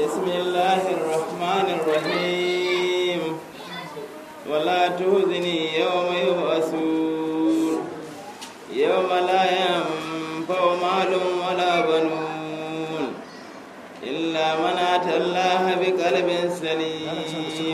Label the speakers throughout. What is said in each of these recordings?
Speaker 1: بسم الله الرحمن الرحيم ولا تهزني يوم يبعثون يوم لا ينفع مال ولا بنون إلا من أتى الله بقلب سليم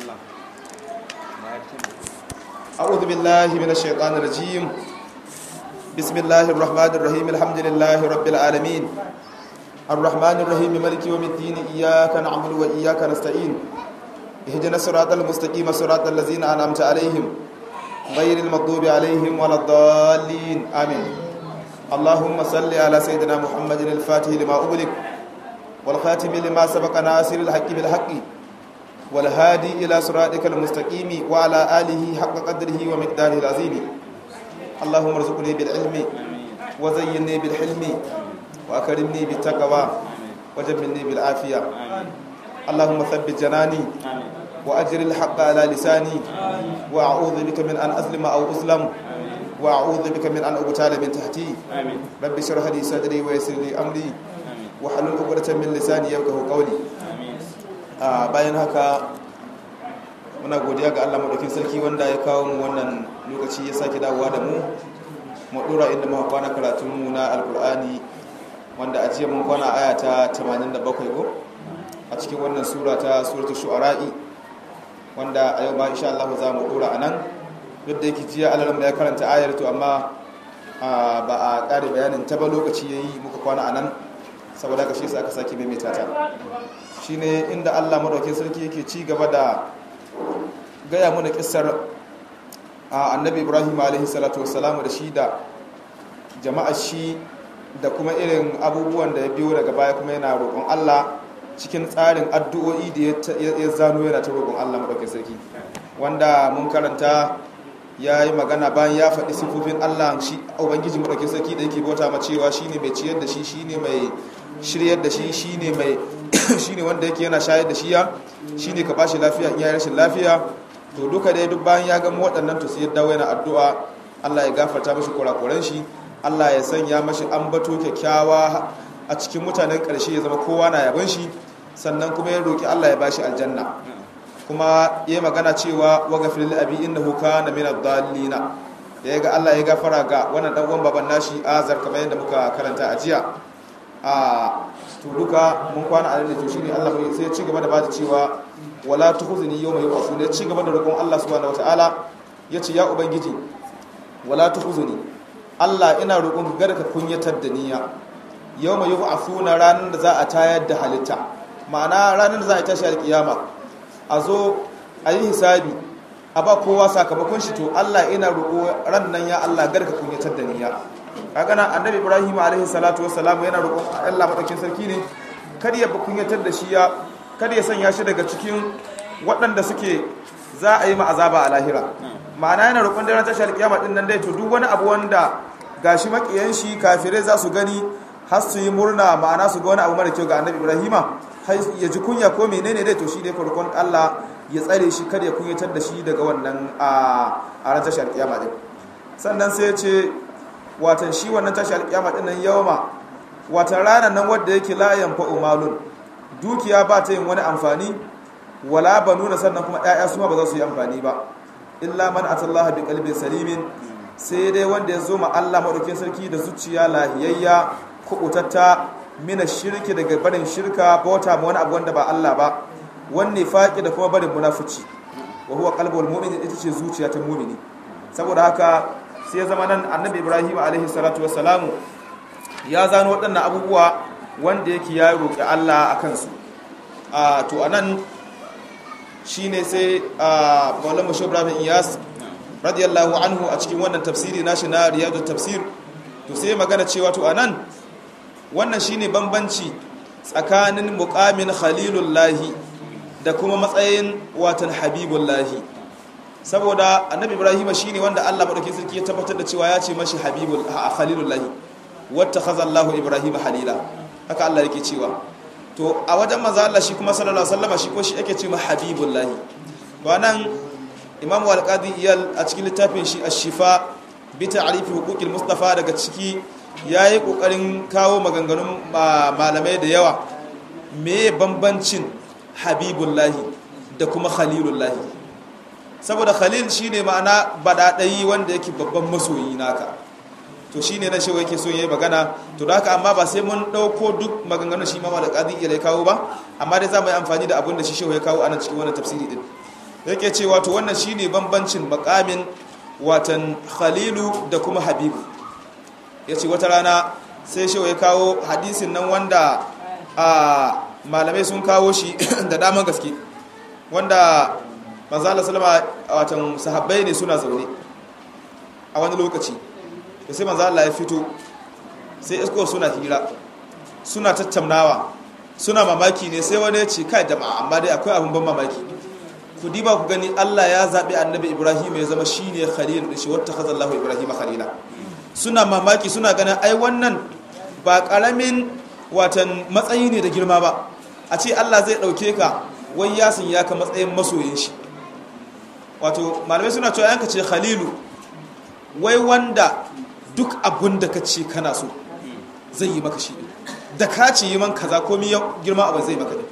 Speaker 2: أعوذ بالله من الشيطان الرجيم بسم الله الرحمن الرحيم الحمد لله رب العالمين الرحمن الرحيم مالك يوم الدين إياك نعبد وإياك نستعين اهدنا الصراط المستقيم صراط الذين أنعمت عليهم غير المغضوب عليهم ولا الضالين آمين اللهم صل على سيدنا محمد الفاتح لما أغلق والخاتم لما سبق ناصر الحق بالحق والهادي إلى صراطك المستقيم وعلى آله حق قدره ومقداره العظيم اللهم ارزقني بالعلم وزينني بالحلم وأكرمني بالتقوى وجبلني بالعافية اللهم ثبت جناني وأجر الحق على لساني وأعوذ بك من أن أظلم أو أظلم وأعوذ بك من أن أغتال من تحتي رب اشرح لي صدري ويسر لي أمري وحلل عقدة من لساني يفقهوا قولي bayan haka muna godiya ga Allah madaukin sarki wanda ya kawo mu wannan lokaci ya sake dawowa da mu mu dora inda muka kwana karatun mu na alkur'ani wanda a jiya mun kwana aya ta 87 ko a cikin wannan sura ta suratul shu'ara'i wanda a yau ma insha Allah za mu dora anan duk da yake jiya Allah ya karanta ayar to amma ba a kare bayanin ta ba lokaci yayi muka kwana anan saboda ka shi sai aka sake maimaita ta shine inda Allah madaukakin sarki yake ci gaba da gaya mana kissar annabi Ibrahim alaihi salatu wassalamu da shi da jama'ar shi da kuma irin abubuwan da ya biyo daga baya kuma yana roƙon Allah cikin tsarin addu'o'i da ya zano yana ta roƙon Allah madaukakin sarki wanda mun karanta ya yi magana bayan ya faɗi sifofin Allah shi ubangiji madaukakin sarki da yake bauta ma cewa shine mai ciyar da shi shine mai shiryar da shi shine mai shine wanda yake yana shayar da shiya shine ka bashi lafiya in yayi rashin lafiya to duka dai duk bayan ya gama waɗannan to sai ya dawo yana addu'a Allah ya gafarta mashi kurakuran shi Allah ya sanya mashi ambato kyakkyawa a cikin mutanen ƙarshe ya zama kowa na yaban shi sannan kuma ya roki Allah ya bashi aljanna kuma ya magana cewa wa ghafir lil abi innahu kana min ad-dallina da yaga Allah ya gafara ga wannan dan uwan baban nashi azar kamar yadda muka karanta a jiya a to duka mun kwana a da to shine Allah sai ya ci gaba da bada cewa wala tukhzini yawma yub'athun ya ci gaba da roƙon Allah subhanahu wataala yace ya ubangiji wala tukhzini Allah ina roƙon ka ka kunyatar da niyya yawma yub'athuna ranar da za a tayar da halitta ma'ana ranar da za a tashi alkiyama a zo a yi hisabi a ba kowa sakamakon shi to Allah ina roƙo ran nan ya Allah garka kunyatar da niyya kaga nan annabi ibrahim alaihi salatu wassalam yana roƙon Allah madaukin sarki ne kada ya kunyatar da shi ya kada ya sanya shi daga cikin waɗanda suke za a yi ma azaba a lahira ma'ana yana roƙon da ran tashar kiyama din nan dai to duk wani abu wanda gashi makiyan shi kafirai za su gani har su yi murna ma'ana su ga wani abu mara kyau ga annabi ibrahima har ya ji kunya ko menene dai to shi dai roƙon Allah ya tsare shi kada ya kunyatar da shi daga wannan a ran tashar kiyama din sannan sai ya ce watan shi wannan tashi alƙiyama din nan yawma watan ranar nan wadda yake la yanfa'u malun dukiya ba ta yin wani amfani wala banuna sannan kuma ƴaƴa su ma ba za su yi amfani ba illa man atallaha bi qalbin salimin sai dai wanda ya zo ma Allah madaukin sarki da zuciya lahiyayya kubutatta mina shirki daga barin shirka bauta ma wani abu wanda ba Allah ba wanne faqi da kuma barin munafici wa huwa qalbul mu'min ita ce zuciya ta mu'mini saboda haka sai ya zama nan annabi ibrahim alaihi salatu wassalamu ya zano waɗannan abubuwa wanda yake ya roƙi allah a kansu to a nan shi ne sai maulana mashi ibrahim iyas radiyallahu anhu a cikin wannan tafsiri nashi na riyadu tafsir to sai magana cewa to a nan wannan shi ne bambanci tsakanin muƙamin khalilullahi da kuma matsayin watan habibullahi saboda annabi ibrahim shine wanda Allah madaukakin sarki ya tabbatar da cewa ya ce mashi habibul khalilullahi wattakhadha Allahu ibrahim halila haka Allah yake cewa to a wajen manzo Allah shi kuma sallallahu alaihi wasallam shi ko shi yake cewa habibullahi to nan imam al-qadi iyal a cikin littafin shi ash-shifa bi ta'rif huquqil mustafa daga ciki yayi kokarin kawo maganganun malamai da yawa me bambancin habibullahi da kuma khalilullahi saboda khalil shine ma'ana badadayi wanda yake babban masoyi naka to shine na shi yake so yayi magana to da haka amma ba sai mun dauko duk maganganun shi ma da qadi ya kawo ba amma dai za mu yi amfani da abin da shi shehu ya kawo anan cikin wannan tafsiri din yake cewa to wannan shine bambancin makamin watan khalilu da kuma habibu yace wata rana sai shehu ya kawo hadisin nan wanda a malamai sun kawo shi da daman gaske wanda manzo Allah sallama watan sahabbai ne suna zaune a wani lokaci da sai manzo Allah ya fito sai isko suna hira suna tattaunawa suna mamaki ne sai wani ya ce kai da amma dai akwai abin ban mamaki ku diba ku gani Allah ya zaɓi annabi Ibrahim ya zama shine khalil da shi wata khazallahu Ibrahim khalila suna mamaki suna ganin ai wannan ba karamin watan matsayi ne da girma ba a ce Allah zai ɗauke ka wai yasin ya ka matsayin masoyin shi wato malamai suna cewa yanka ce khalilu wai wanda duk abun da ka ce kana so zai yi maka shi da ka ce yi man kaza komi girma abin zai maka ne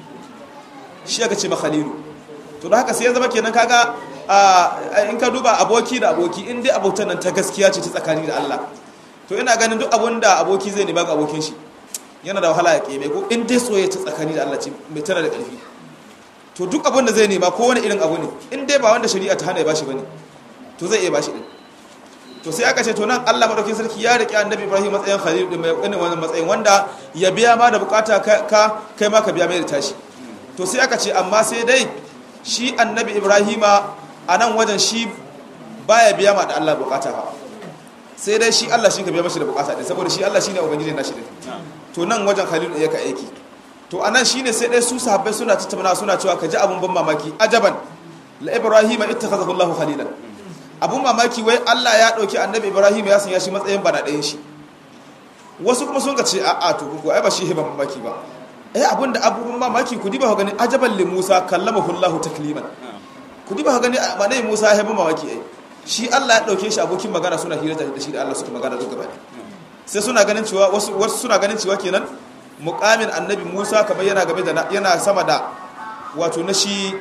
Speaker 2: shi aka ce ma khalilu to da haka sai ya zama kenan kaga in ka duba aboki da aboki in dai abotan nan ta gaskiya ce ta tsakani da Allah to ina ganin duk abun da aboki zai nema ga abokin shi yana da wahala ya keme ko in dai soyayya ta tsakani da Allah ce mai tana da ƙarfi to duk abun da zai nema ko wani irin abu ne in dai ba wanda shari'a ta hana ya bashi bane to zai iya bashi din to sai aka ce to nan Allah madaukakin sarki ya rike annabi Ibrahim matsayin khalil din mai wannan matsayin wanda ya biya ma da bukata ka kai ma ka biya mai da tashi to sai aka ce amma sai dai shi annabi Ibrahima a nan wajen shi baya biya ma da Allah bukata ba sai dai shi Allah shi ka biya mashi da bukata din saboda shi Allah shine ubangiji nashi din to nan wajen khalil din yake aiki to anan shine sai dai su sahabbai suna tattauna suna cewa ka ji abun ban mamaki ajaban la ibrahima ittakhadhahu Allahu khalilan abun mamaki wai Allah ya dauki annabi ibrahim ya sanya shi matsayin bana ɗayan shi wasu kuma sun ka ce a'a to ko ai ba shi ban mamaki ba eh abun da abun mamaki ku diba gani ajaban li Musa kallamahu Allahu takliman ku diba gani manai Musa ya ban mamaki ai shi Allah ya dauke shi abokin magana suna hira da shi da Allah suka magana duk gaba sai suna ganin cewa wasu wasu suna ganin cewa kenan muqamin annabi Musa kamar yana game da yana sama da wato na shi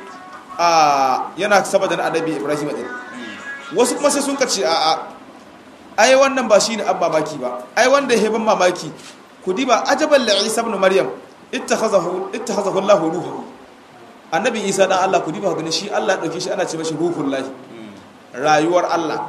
Speaker 2: a yana sama da annabi Ibrahim din wasu kuma sai sun kace a a ai wannan ba shine an mamaki ba ai wanda ya ban mamaki ku diba ajaban li Isa ibn Maryam ittakhazahu ittakhazahu Allahu ruhu annabi Isa dan Allah ku diba gani shi Allah ya dauke shi ana ce mashi ruhullahi rayuwar Allah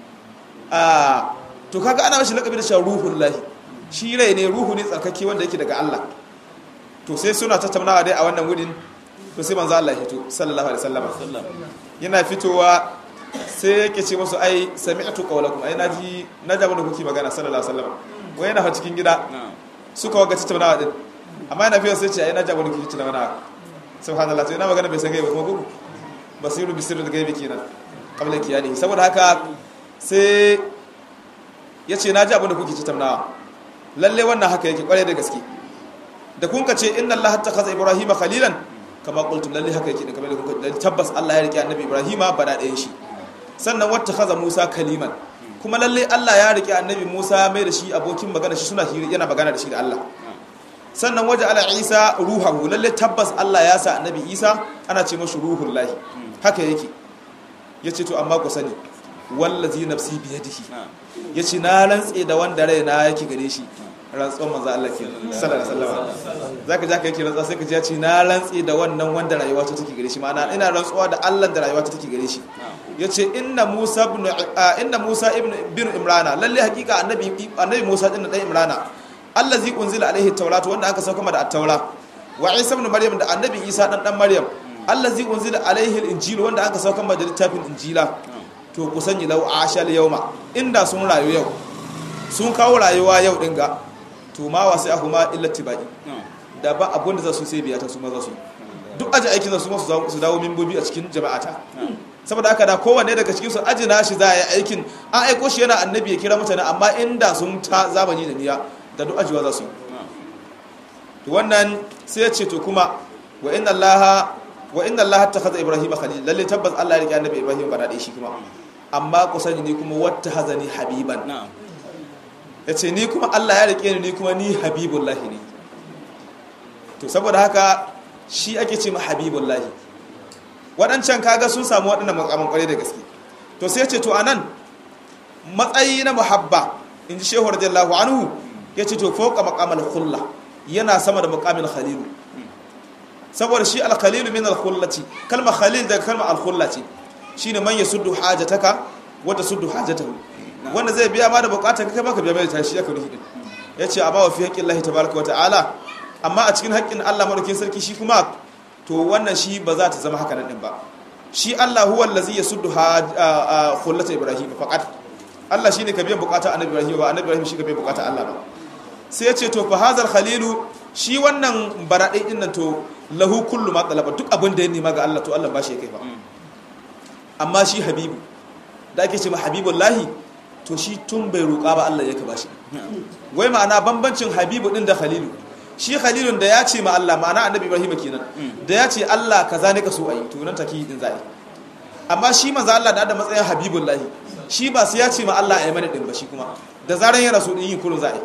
Speaker 2: a to kaga ana mashi lakabi da cewa ruhullahi shi rai ne ruhu ne tsarkake wanda yake daga Allah to sai suna tattaunawa dai a wannan wurin to sai manzo Allah ya fito sallallahu alaihi wasallam yana fitowa sai yake ce musu ai sami'tu qawlakum ai naji naji abin da kuke magana sallallahu alaihi wasallam wai yana cikin gida suka waga tattaunawa din amma yana fiye sai ce ai naji abin da kuke tattaunawa subhanallah to yana magana bai san gaiba kuma gugu basiru bisiru da gaibi kenan kabla kiyani saboda haka sai ya ce naji abin da kuke tattaunawa lalle wannan haka yake kware da gaske da kun ka ce inna Allah hatta kaza Ibrahim khalilan kama qultum lalle haka yake kamar da kun ka tabbas Allah ya rike annabi Ibrahim bana ɗayan shi sannan wata kaza Musa kaliman kuma lalle Allah ya rike annabi Musa mai da shi abokin magana shi suna hiri yana magana da shi da Allah sannan waje ala Isa ruhahu lalle tabbas Allah ya sa annabi Isa ana ce mashi ruhul lahi haka yake yace to amma ku sani wallazi nafsi biyadihi yace na rantse da wanda raina yake gare shi rantsuwar manzo Allah ke sallallahu alaihi wasallam zaka ja ka yake rantsuwa sai ka ji ya ce na rantse da wannan wanda rayuwa ta take gare shi ma'ana ina rantsuwa da Allah da rayuwa ta take gare shi yace inna Musa ibn inna Musa ibn bin Imrana lalle hakika annabi annabi Musa din dan Imrana allazi unzila alaihi tawratu wanda aka sauka da at-taura wa Isa ibn Maryam da annabi Isa dan dan Maryam allazi unzila alaihi al-injil wanda aka sauka da littafin injila to ku sani lau ashal yauma inda sun rayu yau sun kawo rayuwa yau din ga to ma wasu ahu ma illa tibai da ba abun da za su sai biya ta su ma za su duk aji aikin za su ma su dawo mimbobi a cikin jama'ata saboda haka da kowanne daga cikin su aji na shi za a yi aikin an aiko shi yana annabi ya kira mutane amma inda sun ta zamani da niyya da duk ajiwa za su yi to wannan sai ya ce to kuma wa inna allaha wa inna allaha takhadha ibrahima khalil lalle tabbas Allah ya rike annabi ibrahim ba da shi kuma amma ku sani ni kuma wata hazani habiban ya ce ni kuma Allah ya rike ni kuma ni habibullahi ne to saboda haka shi ake ce ma habibullahi waɗancan kaga sun samu waɗannan makaman kwarai da gaske to sai ce to anan matsayi na muhabba in ji shehu radiyallahu anhu ya ce to fauka maqamal khulla yana sama da maqamil khalilu saboda shi al-khalilu min al-khullati kalma khalil daga kalma al-khulla ce shine man yasuddu hajataka wa tasuddu hajatahu wanda zai biya ma da bukatar kai baka biya mai tashi aka ruhi din yace amma wa fi haqqillahi tabaaraka wa ta'ala amma a cikin haƙƙin Allah madaukakin sarki shi kuma to wannan shi ba za ta zama haka nan din ba shi Allah huwa allazi yasuddu khullata ibrahim faqat Allah shine ka biyan bukata annabi ibrahim ba annabi ibrahim shi ka biyan bukata Allah ba sai yace to fa hazal khalilu shi wannan baradai din nan to lahu kullu ma talaba duk abin da ya nema ga Allah to Allah ba shi kai ba amma shi habibu da ake ce ma habibullahi to shi tun bai roƙa ba Allah yake ba shi wai ma'ana bambancin habibu din da khalilu shi khalilun da ya ce ma Allah ma'ana annabi ibrahim kenan da ya ce Allah kaza ne ka so ayi to nan take din zai amma shi manzo Allah da da matsayin habibullahi shi ba sai ya ce ma Allah ayi mana din ba shi kuma da zaran ya rasu din yin kurun zai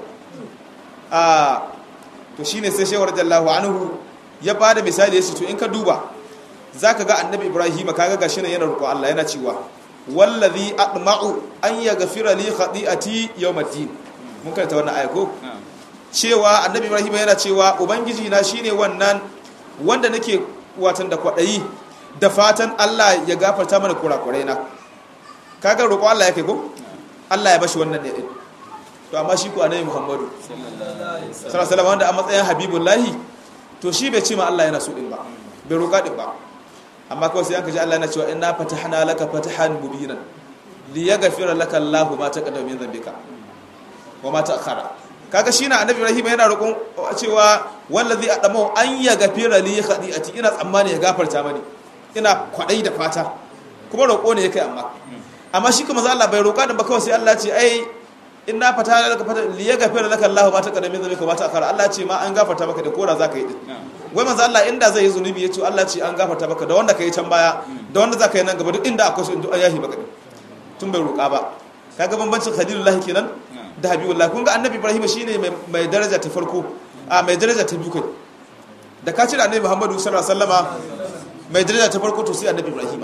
Speaker 2: a to shine sai shehu radiyallahu anhu ya bada misali yace to in ka duba zaka ga annabi ibrahim kaga gashi nan yana roƙo Allah yana cewa wallazi atma'u an yaghfira li khati'ati yawmiddin mun karanta wannan aya ko cewa annabi ibrahim yana cewa ubangiji na shine wannan wanda nake watan da kwadayi da fatan Allah ya gafarta mana kurakurai na kaga roƙo Allah yake ko Allah ya bashi wannan ne to amma shi ko annabi muhammadu sallallahu alaihi wasallam wanda a matsayin habibullahi to shi bai ce ma Allah yana so din ba bai roƙa din ba amma kawai sai an kaji Allah yana cewa inna fatahna laka fatahan mubinan li yaghfira laka Allahu ma taqaddama min dhanbika wa ma ta'akhkhara kaga shi na annabi Ibrahim yana roƙon cewa wallazi adamu an yaghfira li khati'ati ina tsammani ya gafarta mani ina kwadai da fata kuma roƙo ne yake amma amma shi kuma Allah bai roƙa da ba kawai sai Allah ce ai inna fatahna laka fatahan li yaghfira laka Allahu ma taqaddama min dhanbika wa ma ta'akhkhara Allah ce ma an gafarta maka da kora zaka yi din wai manzo Allah inda zai yi zunubi ya ce Allah ce an gafarta baka da wanda ka yi can baya da wanda za ka yi nan gaba duk inda akwai su in yahi baka tun bai roƙa ba kaga bambancin khalilullahi kenan da habibullah kun ga annabi ibrahim shine mai daraja ta farko a mai daraja ta biyu kai da ka ce da annabi muhammadu sallallahu alaihi wasallama mai daraja ta farko to sai annabi ibrahim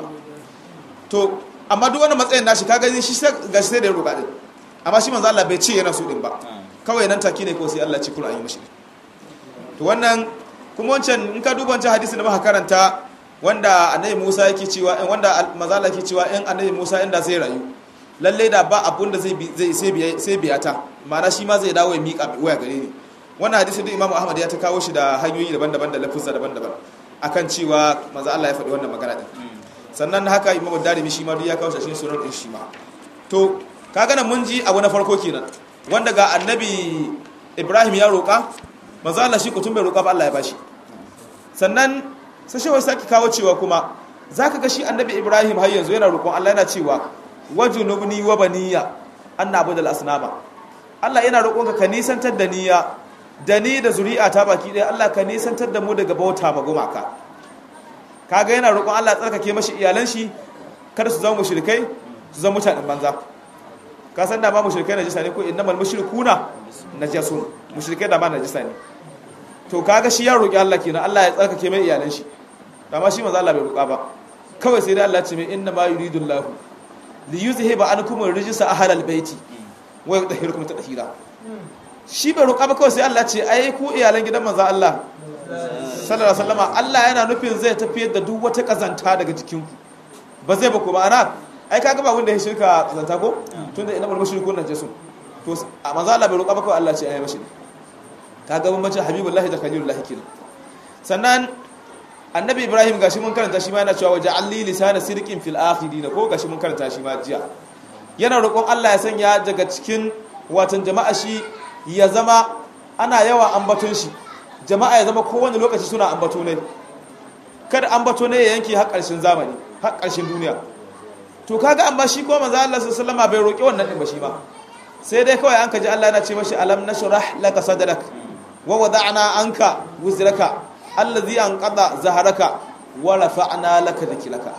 Speaker 2: to amma duk wani matsayin nashi kaga shi ga shi sai da ya roƙa din amma shi manzo Allah bai ce yana so din ba kawai nan take ne ko sai Allah ci Qur'ani yi mashi to wannan kuma wancan in ka duba wancan hadisi da muka karanta wanda annabi Musa yake cewa in wanda mazala yake cewa in annabi Musa inda zai rayu lalle da ba abun da zai zai sai biya sai biya ta ma'ana shi ma zai dawo ya mika waya gare ni wannan hadisi da Imam Ahmad ya ta kawo shi da hanyoyi daban-daban da lafuzza daban-daban akan cewa manzo Allah ya faɗi wannan magana din sannan haka Imam Darimi shi ma duk ya kawo shi sunan din shi ma to kaga nan mun ji abu na farko kenan wanda ga annabi Ibrahim ya roƙa manzo Allah shi kutum bai roƙa ba Allah ya bashi sannan sai shi saki kawo cewa kuma zaka ga shi annabi Ibrahim har yanzu yana roƙon Allah yana cewa wajunubni wa baniya annabu dal asnama Allah yana roƙon ka nisantar da niyya da ni da zuri'a ta baki ɗaya Allah ka nisantar da mu daga bauta ma gumaka kaga yana roƙon Allah ya tsarkake mashi iyalan shi kada su zama mushrikai su zama mutanen banza ka san da ma mushrikai najisa ne ko innamal mushrikuna najasun mushrikai da ma najisa ne to kaga shi ya roki Allah kenan Allah ya tsarkake mai iyalan shi amma shi manzo Allah bai roka ba kawai sai dai Allah ce mai inna ma yuridu Allah li yuzhiba ankum ar-rijsa ahlal baiti wa yudhhirukum tadhhira shi bai roka ba kawai sai Allah ce ai ku iyalan gidan manzo Allah sallallahu alaihi wasallama Allah yana nufin zai tafiyar da duk wata kazanta daga jikinku ba zai ba ku ba ana ai kaga ba wanda ya shirka kazanta ko tunda ina bar mushriku nan jesu to a manzo Allah bai roƙa ba kawai Allah ce ai mashi kaga bambancin habibullahi da khalilullahi kenan sannan annabi ibrahim gashi mun karanta shi ma yana cewa waje alli lisana sirqin fil akhirin ko gashi mun karanta shi ma jiya yana roƙon Allah ya sanya daga cikin watan jama'a shi ya zama ana yawa ambaton shi jama'a ya zama kowane lokaci suna ambato ne kada ambato ne ya yanke har ƙarshen zamani har ƙarshen duniya to kaga amma shi ko manzo Allah sallallahu alaihi bai roƙi wannan din ba shi ba sai dai kawai an kaji Allah yana ce mashi alam nashrah laka sadrak wa wada'na anka wuzraka allazi anqada zaharaka wa rafa'na laka dhikraka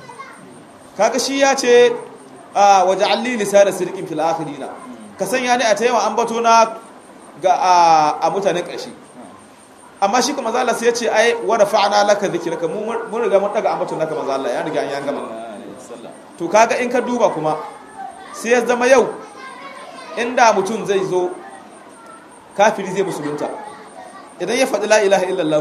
Speaker 2: kaga shi ya ce waja'al li lisana sirqin fil akhirin ka sanya ni a tayawa ambato na ga a mutanen ƙarshe amma shi kuma manzo Allah sai ya ce ai wa rafa'na laka dhikraka mun mun riga mun daga ambaton naka manzo Allah ya riga an ya gama to kaga in ka duba kuma sai ya zama yau inda mutum zai zo kafiri zai musulunta idan ya faɗi la ilaha illallah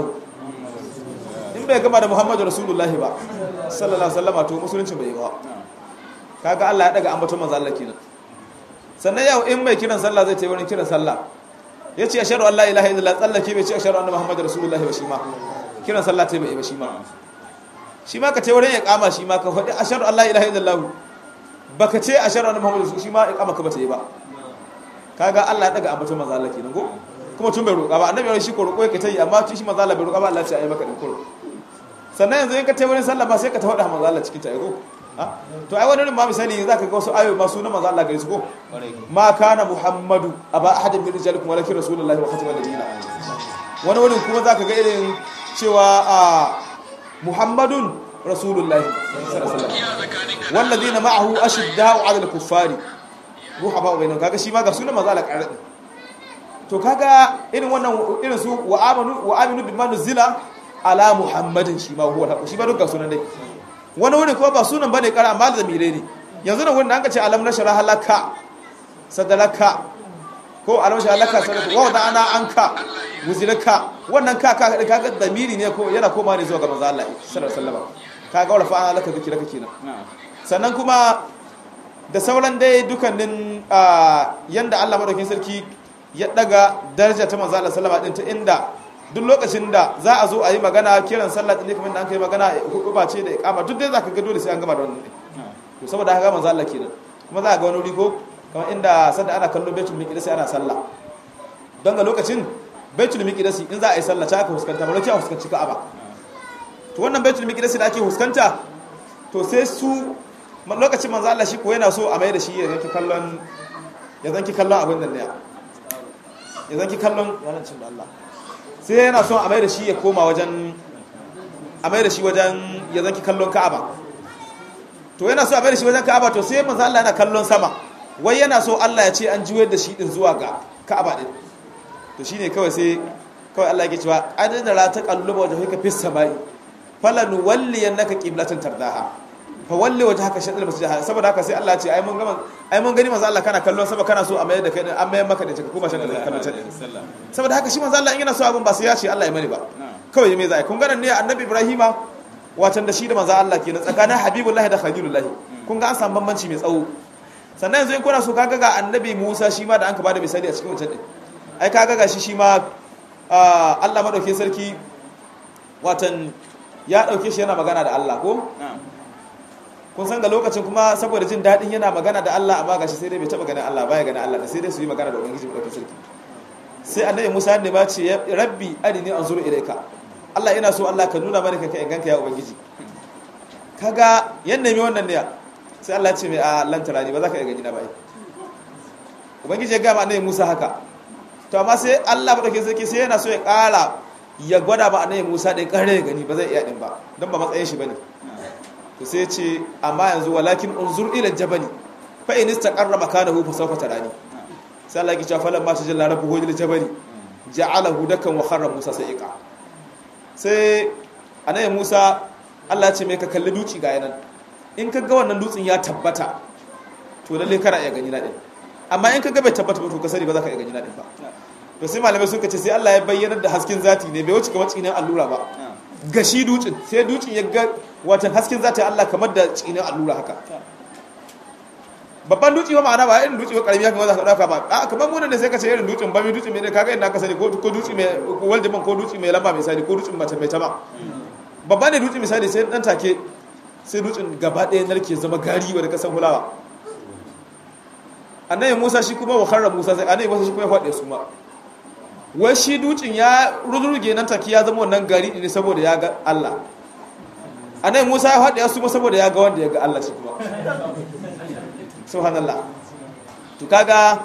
Speaker 2: in bai gama da muhammadu rasulullahi ba sallallahu sallama to musulunci bai yi ba kaga Allah ya daga ambaton manzo Allah kenan sannan yau in mai kiran sallah zai ta wurin kiran sallah ya ce ashhadu an la ilaha illallah tsallake bai ce ashhadu anna muhammadu rasulullahi ba shi ma kiran sallah ta bai ba shi ma shi ma ka ta wurin ya kama shi ma ka faɗi ashhadu an la ilaha illallah baka ce ashhadu anna muhammadu shi ma ikama ka bata yi ba kaga Allah ya daga ambaton manzo Allah kenan ko kuma tun bai roƙa ba annabi shi ko roƙo yake ta yi amma tun shi manzo Allah bai roƙa ba Allah ya ce ai maka din kuro sannan yanzu in ka tayi wurin sallah ba sai ka ta faɗa manzo Allah cikin ta ko to ai wani ma misali zaka ga wasu ayoyi masu na manzo Allah gare su ko ma kana muhammadu aba ahadin min rijalikum walakin rasulullahi wa khatamal nabiyina wani wurin kuma zaka ga irin cewa a muhammadun rasulullahi sallallahu alaihi wasallam walladhina ma'ahu ashidda'u 'ala al-kuffari ruha ba bainahum kaga shi ma ga sunan manzo Allah ƙarfi to kaga irin wannan irin su wa amanu wa aminu bima nuzila ala muhammadin shi ma huwa al shi ba duk ga sunan dai wani wuri kuma ba sunan bane kara amma da zamire ne yanzu nan wurin da an ka ce alam nashara halaka sadalaka ko alam nashara halaka sadalaka wa da ana anka wuzilaka wannan ka ka kaga zamiri ne ko yana koma ne zuwa ga manzo Allah sallallahu alaihi wasallam kaga wala fa ana laka zikiraka kenan sannan kuma da sauran dai dukannin yanda Allah madaukakin sarki ya daga daraja ta manzo Allah sallama din ta inda duk lokacin da za a zo a yi magana kiran sallah din kamar da an kai magana hukuba ce da iqama duk dai zaka ga dole sai an gama da wannan to saboda haka manzo Allah kenan kuma za a ga wani wuri ko kamar inda sanda ana kallon baitul miqdis ana sallah don ga lokacin baitul miqdis in za a yi sallah ta aka fuskanta ba lokacin a fuskanci ka'aba to wannan baitul miqdis da ake fuskanta to sai su lokacin manzo Allah shi ko yana so a mai da shi ya zanki kallon ya zanki kallon abin nan ne ya zanki kallon yanancin da Allah sai yana son a mai da shi ya koma wajen a mai da shi wajen ya zanki kallon Ka'aba to yana so a mai da shi wajen Ka'aba to sai manzo Allah yana kallon sama wai yana so Allah ya ce an juyar da shi din zuwa ga Ka'aba din to shine kawai sai kawai Allah yake cewa adana la taqalluba wajhaka fis samai falan walliyannaka qiblatan tardaha fa walli wajhaka shatr masjid saboda haka sai Allah ya ce ai mun gama ai mun gani manzo Allah kana kallon sama kana so a mayar da kai an mayar maka da ka kuma shan da kallon saboda haka shi manzo Allah in yana so abun ba sai ya ce Allah ya mani ba kawai me zai kun ganin ne annabi Ibrahima watan da shi da manzo Allah kenan tsakanin habibullahi da khalilullahi kun ga an samu bambanci mai tsawo sannan yanzu in kuna so kaga ga annabi Musa shi ma da an ka bada misali a cikin wancan din ai kaga ga shi shi ma Allah madauke sarki watan ya dauke shi yana magana da Allah ko kun san ga lokacin kuma saboda jin daɗin yana magana da Allah amma gashi sai dai bai taɓa ganin Allah baya ganin Allah da sai dai su yi magana da ubangiji mai sarki sai annabi Musa ne ba ce rabbi arini anzuru ilayka Allah ina so Allah ka nuna mana kanka in ganka ya ubangiji kaga yan nemi wannan ne sai Allah ya ce mai a lan tarani ba za ka iya gani na ba ubangiji ya ga ma annabi Musa haka to amma sai Allah madaukakin sarki sai yana so ya ƙara ya gwada ma annabi Musa ɗin ƙare gani ba zai iya ɗin ba don ba matsayin shi bane to sai ce amma yanzu walakin unzur ila jabali fa in istaqarra makanahu fa sawfa tarani sai Allah ya ce falan ma tajalla rabbuhu lil jabali ja'alahu dakan wa kharra Musa sa'iqa sai annabi Musa Allah ya ce mai ka kalli duci ga yanan in ka ga wannan dutsen ya tabbata to lalle kana iya gani na din amma in ka ga bai tabbata ba to ka sani ba za ka iya gani na din ba to sai malamai suka ce sai Allah ya bayyana da hasken zati ne bai wuce kamar tsinin allura ba gashi dutsen sai dutsen ya ga watan hasken zati Allah kamar da tsinin allura haka babban dutse ba ma'ana ba irin dutse ba karami haka za ka dauka ba a kamar mu ne sai ka ce irin dutsen ba mai dutse mai kaga inda ka sani ko ko dutse mai waljaman ko dutse mai lamba mai sani ko dutse mace mai tama babban ne dutse misali sai dan take sai dutsen gaba ɗaya narke zama gari wanda ka san hulawa annabi Musa shi kuma wa kharra Musa sai annabi Musa shi kuma ya faɗe su ma wai shi dutsen ya rurruge nan take ya zama wannan gari ne saboda ya ga Allah annabi Musa ya faɗe su ma saboda ya ga wanda ya ga Allah shi kuma subhanallah to kaga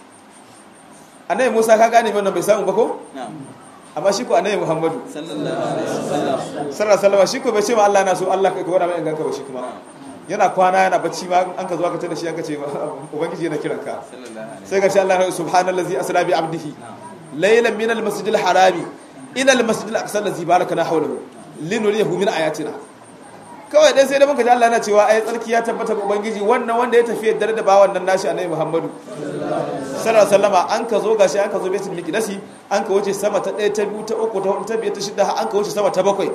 Speaker 2: annabi Musa ka gane wannan bai samu ba ko amma shi ko annabi Muhammadu sallallahu alaihi wasallam shi ko bai ce ma Allah na so Allah ka gwada mai ganka ba shi kuma yana kwana yana bacci ma an ka zo aka tada shi an ka ce ubangiji yana kiranka sai ga shi Allah subhanallazi asra bi abdihi laylan min almasjidil harami ila al-masjid al-aqsa allazi barakana hawlahu linuriyahu min ayatina kawai dai sai da muka ji Allah yana cewa ai tsarki ya tabbata ga ubangiji wannan wanda ya tafi dare da bawan nan nashi annabi Muhammadu sallallahu alaihi wasallama an ka zo gashi an ka zo baitul miqdasi an ka wuce sama ta 1 ta 2 ta 3 ta 4 ta 5 ta 6 an ka wuce sama ta 7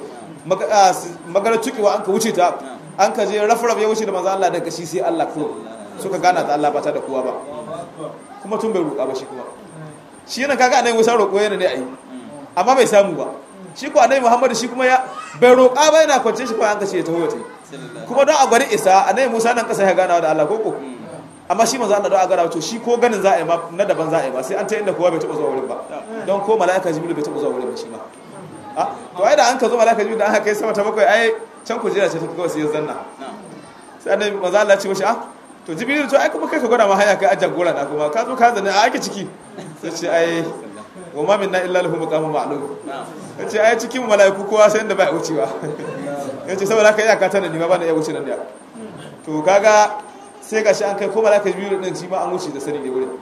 Speaker 2: magana tukiwa an ka wuce ta an ka je rafraf ya wuce da manzo Allah daga shi sai Allah ko suka gana ta Allah ba ta da kowa ba kuma tun bai roƙa ba shi kuma shi yana kaga annabi Musa roƙo yana ne ai amma bai samu ba shi ko annabi Muhammad shi kuma ya bai roƙa ba yana kwance shi ko an kace ta hoye kuma don a gwari isa annabi Musa nan kasa ya gana da Allah koko amma shi manzo Allah don a gara to shi ko ganin za a yi ma na daban za a yi ba sai an ta inda kowa bai taɓa zuwa wurin ba don ko mala'ika jibril bai taɓa zuwa wurin ba shi ma to ai da an ka zo mala'ika jibril da aka kai sama ta bakwai ai can kujera ce ta kawai sai ya zanna sai annabi manzo Allah ce mashi ah to jibril to ai kuma kai ka gwada ma haya kai ajan gora na kuma ka zo ka zanne a ake ciki sai ce ai wa ma minna illa lahu maqamun ma'lum yace ai cikin mala'iku kowa sai inda bai wucewa yace saboda haka iyaka tana ni ma ba na iya wuce nan da to kaga sai gashi an kai ko mala'ika biyu din shi ma an wuce da sani ne wurin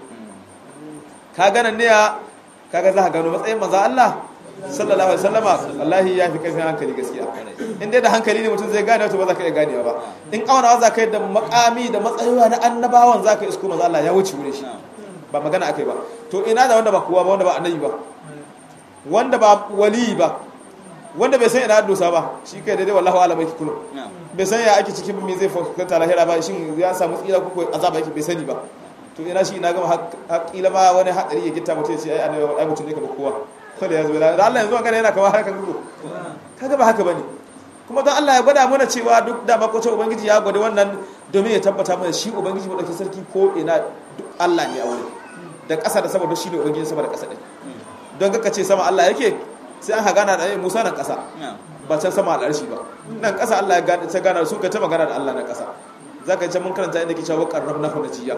Speaker 2: kaga nan ne kaga za ka gano matsayin manzo Allah sallallahu alaihi wasallama wallahi ya fi karfin hankali gaskiya in dai da hankali ne mutum zai gane to ba za ka iya ganewa ba in auna za ka yi da makami da matsayiwa na annabawan za ka isko manzo Allah ya wuce wurin shi ba magana akai ba to ina da wanda ba kowa ba wanda ba annabi ba wanda ba wali ba wanda bai san ina dosa ba shi kai daidai wallahi alam yake kullu bai san ya ake cikin me zai fuskanta lahira ba shin ya samu tsira ko azaba yake bai sani ba to ina shi ina gama haƙila ma wani hadari ya gitta mutum ya ce ai annabi ai mutum ne kamar kowa kada ya zo da Allah yanzu magana yana kamar harkan gudu kaga ba haka bane kuma don Allah ya gwada mana cewa duk da makwacin ubangiji ya gwada wannan domin ya tabbata mana shi ubangiji madauki sarki ko ina duk Allah ne a wurin da ƙasa da sama duk shi ne ubangiji sama da ƙasa ɗin don kaka ce sama Allah yake sai an hagana da Musa nan ƙasa ba can sama al'arshi ba nan ƙasa Allah ya gane ta gana su ka ta magana da Allah na ƙasa zaka ce mun karanta inda ke cewa qarrabna fa najiya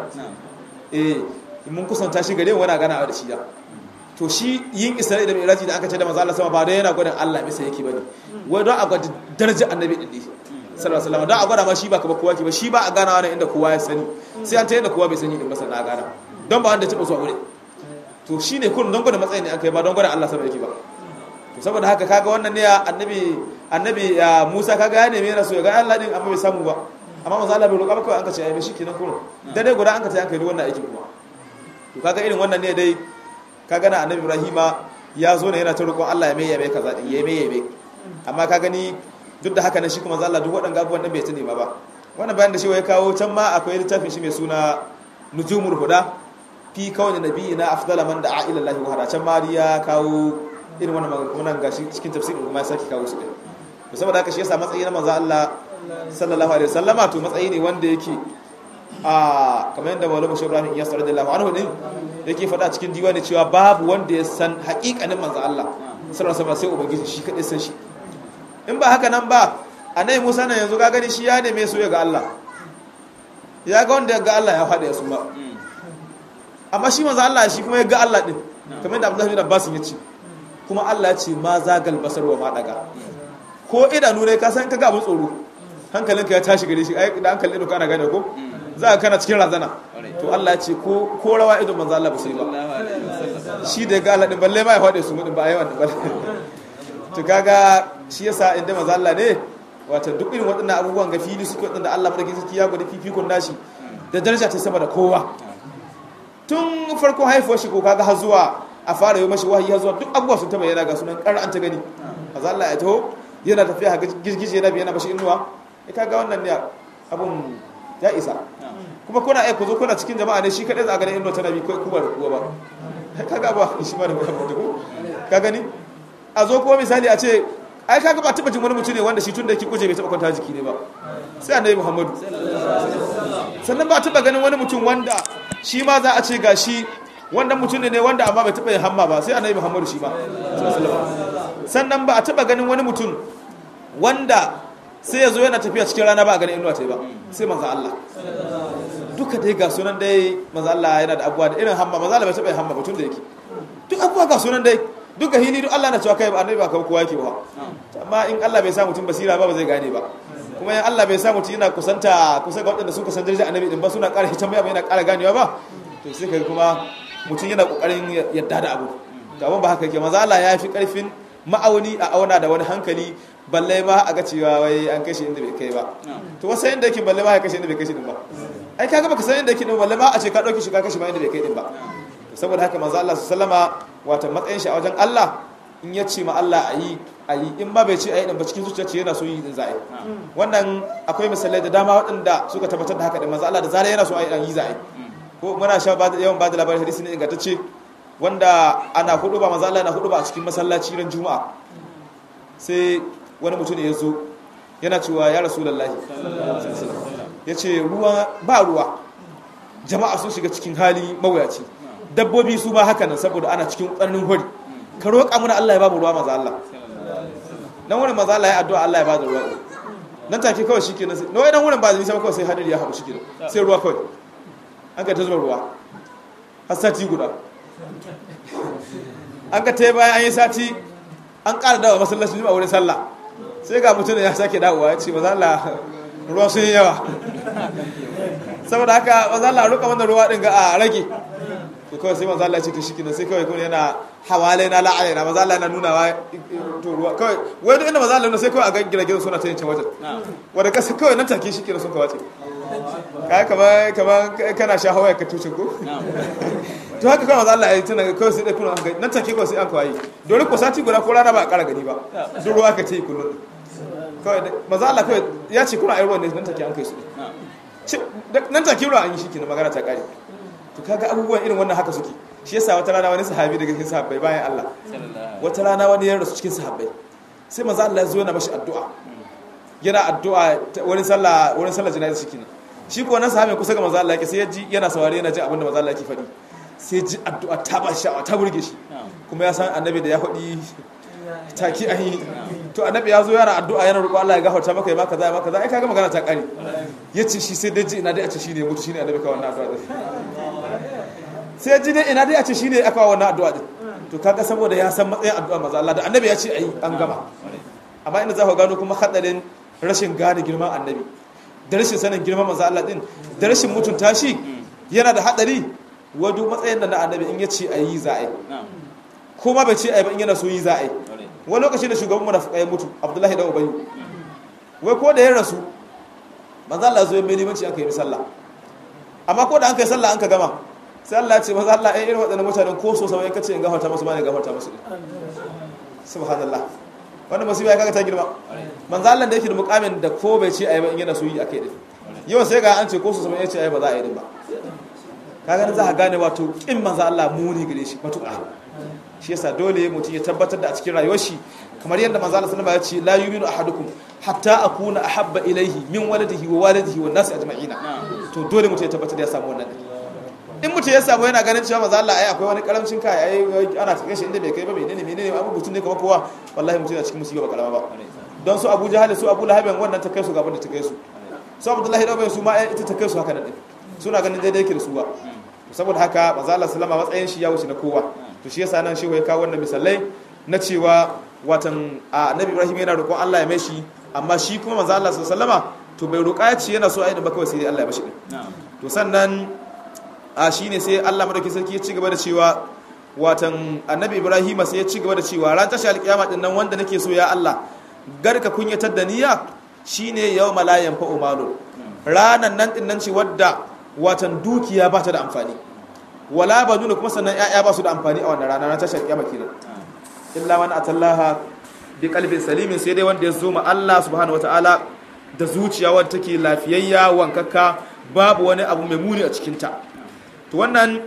Speaker 2: eh mun kusanta shi gare wani gana da shi ya to shi yin isra'i da miraji da aka ce da manzo Allah sama ba dai yana gwadin Allah bisa yake bane wai don a gwada daraja annabi din sallallahu alaihi wasallam don a gwada ma shi ba kamar kowa ke ba shi ba a gana wani inda kowa ya sani sai an ta yadda kowa bai sani din ba sannan a gana don ba wanda ya taɓa zuwa wuri to shi ne kullum don gwada matsayin ne aka yi ba don gwada Allah sama yake ba to saboda haka kaga wannan ne annabi annabi Musa kaga ya neme rasu ya ga Allah din amma bai samu ba amma manzo Allah bai roƙa ba kawai an ka ce ai shi kenan kullum dai guda an ka ta yanka wannan aikin kuma to kaga irin wannan ne dai kaga na annabi Ibrahima ya zo ne yana ta roƙon Allah ya mai yabe kaza din ya mai yabe amma ka gani duk da haka nan shi kuma manzo Allah duk waɗannan abubuwan din bai tuni ba ba wannan bayan da shi ya kawo can ma akwai littafin shi mai suna nujumul huda fi kawai nabiyina afdala man da'a ila Allah wa hada can ma ya kawo irin wannan wannan gashi cikin tafsirin kuma ya saki kawo su din to saboda haka shi yasa matsayi na manzo Allah sallallahu alaihi wasallama to matsayi ne wanda yake a kamar yadda Maulana Shehu Ibrahim Iyas radiyallahu anhu din yake faɗa cikin diwani cewa babu wanda ya san haƙiƙanin manzo Allah sallallahu alaihi wasallam sai ubangiji shi kadai san shi in ba haka nan ba annabi Musa nan yanzu ga gani shi ya neme su ga Allah ya ga wanda ya ga Allah ya faɗa ya su ba amma shi manzo Allah shi kuma ya ga Allah din kamar da Abdullahi bin Abbas ya ce kuma Allah ya ce ma zagal basar wa ma daga ko idanu ne ka san kaga abun tsoro hankalinka ya tashi gare shi ai da hankalin ido kana gane ko za ka kana cikin razana to Allah ya ce ko ko rawa ido manzo Allah ba sai ba shi da ga Allah din balle ma ya faɗe su mudin ba ai wannan balle to kaga shi yasa inda manzo Allah ne wato duk irin waɗannan abubuwan ga fili suke waɗanda Allah madaukakin sarki ya gwada fifikon nashi da daraja ta sama da kowa tun farko haifuwar shi ko kaga har zuwa a fara yi mashi wahayi har zuwa duk abubuwa sun ta bayyana ga sunan ƙar an ta gani azza Allah ya taho yana tafiya ga girgije yana bayyana mashi inuwa ya kaga wannan ne abun ya isa kuma kuna ai ku zo kuna cikin jama'a ne shi kadai za a gani inuwa tana bi kai kuma da kuwa ba kaga ba shi ma da ba ka gani a zo kuma misali a ce ai kaga ba taba jin wani mutum ne wanda shi tun da yake kuje bai taba kwanta jiki ne ba sai annabi Muhammadu sannan ba taba ganin wani mutum wanda shi ma za a ce ga shi wannan mutum ne wanda amma bai taba yin hamma ba sai annabi Muhammadu shi ma sannan ba a taba ganin wani mutum wanda sai ya zo yana tafiya cikin rana ba a ganin inuwa ta ba sai manzo Allah duka dai ga sunan dai manzo Allah yana da abuwa da irin hamma manzo Allah bai taba yin hamma ba tun da yake duk abuwa ga sunan dai duk ga hili duk Allah na cewa kai ba annabi ba ka kowa yake ba amma in Allah bai sa mutum basira ba ba zai gane ba kuma in Allah bai sa mutum yana kusanta kusa ga waɗanda suka san darajar annabi din ba suna ƙara hitan mai yana ƙara ganewa ba to sai kai kuma mutum yana ƙoƙarin yadda da abu ga ba haka yake maza Allah ya fi ƙarfin ma'auni a auna da wani hankali balle ma a ga cewa wai an kashe inda bai kai ba to wasu inda yake balle ma ya kashe inda bai kashe din ba ai kaga baka san inda yake din balle ma a ce ka dauki shi ka kashe ma inda bai kai din ba saboda haka manzo Allah sallama wata matsayin shi a wajen Allah in ya ce ma Allah ayi ayi in ba bai ce ayi din ba cikin zuciya ce yana so yi din za'i wannan akwai misalai da dama waɗanda suka tabbatar da haka da manzo Allah da zarar yana so ayi dan yi za'i ko muna sha ba da yawan ba da labarin hadisi ne ingantacce wanda ana hudu ba manzo Allah yana hudu ba a cikin masallaci ran juma'a sai wani mutum ya zo yana cewa ya rasulullahi ya ce ruwa ba ruwa jama'a sun shiga cikin hali mawuyaci dabbobi su ma haka nan saboda ana cikin tsananin hori ka roƙa mana Allah ya ba mu ruwa maza Allah nan wurin maza Allah ya addu'a Allah ya ba da ruwa nan take kawai shi kenan sai nawai nan wurin ba zai nisa kawai sai hadiri ya haɗu shi kenan sai ruwa kawai an ka ta zuba ruwa har sati guda an ka ta bayan an yi sati an ƙara dawa masallacin juma'a wurin sallah sai ga mutum ya sake dawowa ya ce maza Allah ruwa sun yi yawa saboda haka maza Allah ruka wannan ruwa ɗin ga a rage to kawai sai maza Allah ce to shi kina sai kawai kuma yana hawale na la'ale na maza Allah yana nuna wa to ruwa kawai wai duk inda maza Allah sai kawai a ga giragen suna ta yin can wajen wanda kasa kawai nan take shi kina sun kawace kai kamar kamar kana sha hawaye ka tuce ko to haka kawai maza Allah ya yi tana kawai sai dai kuna nan take kawai sai an kawai dole ko sati guda ko rana ba a kara gani ba duk ruwa ka ce kullum kawai maza Allah kawai ya ce kuna ayyuwan ne nan take an kai su nan take ruwa an yi shi kenan magana ta kare to kaga abubuwan irin wannan haka suke shi yasa wata rana wani sahabi daga cikin sahabbai bayan Allah wata rana wani ya rasu cikin sahabbai sai maza Allah ya zo yana mashi addu'a yana addu'a wurin sallah wurin sallah jana'iza shi kenan shi ko wannan sahabi kusa ga maza Allah yake sai ya ji yana saurare yana jin abin da maza Allah yake faɗi sai ji addu'a ta ba sha'awa ta burge shi kuma ya san annabi da ya faɗi taki an yi to annabi ya zo yana addu'a yana roƙo Allah ya gafarta maka ya maka za ya maka za ai kaga magana ta ƙare yace shi sai dai ji ina dai a ce shine mutu shine annabi ka wannan addu'a sai ya ji dai ina dai a ce shine aka wa wannan addu'a din to kaga saboda ya san matsayin addu'a maza Allah da annabi ya ce ayi an gama amma inda za ku gano kuma hadarin rashin gane girman annabi da rashin sanin girman maza Allah din da rashin mutunta shi yana da hadari wadu matsayin da na annabi in ya ce ayi za a yi kuma bai ce ayi ba in yana so yi za a yi wani lokaci da shugaban munafiqai ya mutu Abdullahi da Ubayy wai ko da ya rasu manzo Allah zo ya mai limanci aka yi sallah amma ko da an kai sallah an ka gama sai Allah ya ce manzo Allah ai irin waɗannan mutanen ko so sama in kace in gafarta musu ba ne gafarta musu subhanallah wannan musiba ya kaga ta girma manzo Allah da yake da mukamin da ko bai ce ayi ba in yana so yi akai din yau sai ga an ce ko so sama ya ce ayi ba za a yi din ba kaga za ka gane wato kin manzo Allah muni gare shi matuƙa shi yasa dole mutum ya tabbatar da a cikin rayuwar shi kamar yadda manzo Allah sallallahu alaihi wasallam ya ce la yu'minu ahadukum hatta akuna ahabba ilayhi min waladihi wa walidihi wan nasi ajma'ina to dole mutum ya tabbatar da ya samu wannan in mutum ya samu yana ganin cewa manzo Allah ai akwai wani karamcin kai ai ana take shi inda bai kai ba menene menene abu mutum ne kamar kowa wallahi mutum yana cikin musiba ba kalama ba don su Abu Jahal su Abu Lahab wannan ta kai su gaban da ta kai su su Abdullahi da Ubay su ma ita ta kai su haka nan suna ganin daidai yake da su ba saboda haka manzo Allah sallama matsayin shi ya wuce na kowa to shi yasa nan shi ya kawo wannan misalai na cewa watan annabi Ibrahim yana roƙon Allah ya mai shi amma shi kuma manzo Allah sallama to bai roƙa ya ce yana so a yi da ba kawai sai Allah ya mashi din to sannan a shine sai Allah madaukakin sarki ya ci gaba da cewa watan annabi Ibrahim sai ya ci gaba da cewa ran tashi alƙiyama din nan wanda nake so ya Allah garka kunyatar da niyya shine yawma la yanfa'u malun ranan nan din nan ce wadda watan dukiya ba ta da amfani wala ba nuna kuma sannan ya'ya ba su da amfani a wannan rana na tashar kiyama kenan illa man atallaha bi qalbin salimin sai dai wanda ya zo ma Allah subhanahu wataala da zuciya wadda take lafiyayya wankakka babu wani abu mai muni a cikin ta to wannan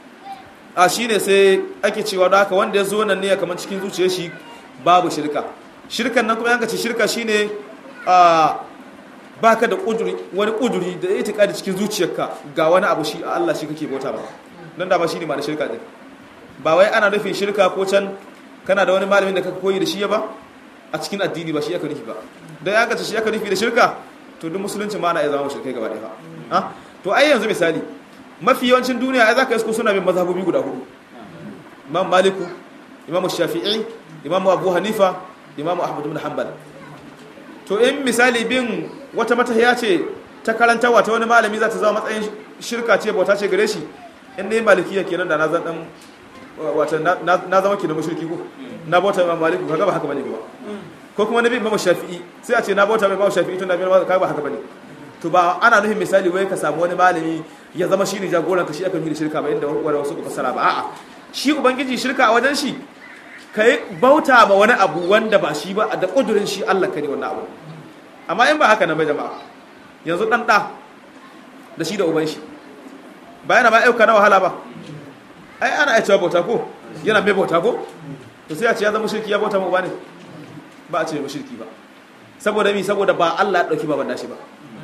Speaker 2: a shine sai ake cewa da haka wanda ya zo nan ne kamar cikin zuciyar shi babu shirka shirkan nan kuma yanka ce shirka shine a baka da kuduri wani kuduri da itikadi cikin zuciyarka ga wani abu shi a Allah shi kake bauta ba nan da ba shine ma da shirka din ba wai ana nufin shirka ko can kana da wani malamin da kaka koyi da shi ba a cikin addini ba shi aka nufi ba dan ya gace shi aka nufi da shirka to duk musulunci ma na iya zama shirkai gaba ɗaya ba to ai yanzu misali mafi yawancin duniya ai zaka isko suna bin mazhabobi guda hudu imam maliku imam shafi'i imam abu hanifa imam ahmad ibn hanbal to in misali bin wata matahiya ce ta karantarwa ta wani malami za ta zama matsayin shirka ce bauta ce gare shi in ne malikiya kenan da na zan dan wata na zama kenan mushriki ko na bauta imam maliku kaga ba haka bane ba ko kuma nabi imam shafi'i sai a ce na bauta imam shafi'i tun da imam kaga ba haka bane to ba ana nufin misali wai ka samu wani malami ya zama shi ne jagoran ka shi aka nufi da shirka ba inda wani wasu ka fasara ba a'a shi ubangiji shirka a wajen shi ka yi bauta ma wani abu wanda ba shi ba da kudurin shi Allah ka ne wannan abu amma in ba haka nan bai jama'a yanzu dan da da shi da uban shi ba yana ba aika na wahala ba ai ana aicewa bauta ko yana mai bauta ko to sai a ce ya zama shirki ya bauta ma uba ne ba a ce mai shirki ba saboda mi saboda ba Allah ya dauki baban nashi ba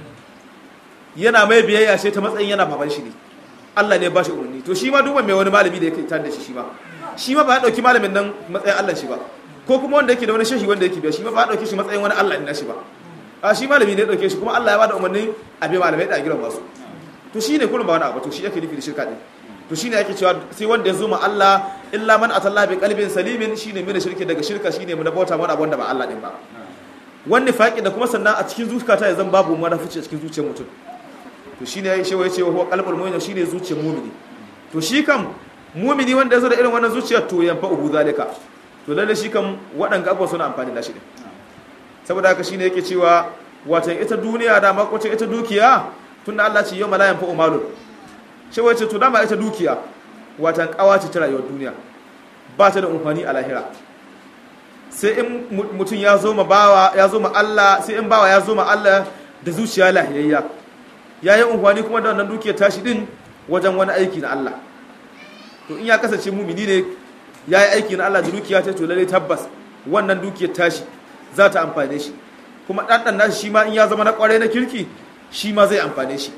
Speaker 2: yana mai biyayya sai ta matsayin yana baban shi ne Allah ne ba shi umarni to shi ma duban mai wani malami da yake tare da shi shi ma shi ma ba ya dauki malamin nan matsayin Allah shi ba ko kuma wanda yake da wani shehi wanda yake biya shi ma ba ya dauke shi matsayin wani Allah ne shi ba a shi malami ne ya dauke shi kuma Allah ya ba da umarni a bi malamai da giran basu to shi ne kullum ba wani abu to shi yake nufi da shirka din to shine yake cewa sai wanda ya zo ma Allah illa man atalla bi qalbin salimin shine mai shirki daga shirka shine mu da bauta mana abun da ba Allah din ba wani faƙi da kuma sannan a cikin zuciyata ya zan babu marafici a cikin zuciyar mutum to shine yayi shewa yace wa qalbul mu'min shine zuciyar mu'mini to shi kam mu'mini wanda yazo da irin wannan zuciyar to yanfa uhu zalika to lalle shi kam waɗanga abubuwa suna amfani da shi din saboda haka shine yake cewa watan ita duniya da makwacin ita dukiya tunda Allah ce yau mala yanfa umalun shewa yace to dama ita dukiya watan kawace ta rayuwar duniya ba ta da amfani a lahira sai in mutum ya zo ma bawa ya zo ma Allah sai in bawa ya zo ma Allah da zuciya lahiyayya ya yi unhwani kuma da wannan dukiyar tashi din wajen wani aiki na Allah to in ya kasance mumini ne ya yi aiki na Allah da dukiya ta to lalle tabbas wannan dukiyar tashi za ta amfane shi kuma ɗanɗan nashi shi ma in ya zama na ƙwarai na kirki shi ma zai amfane shi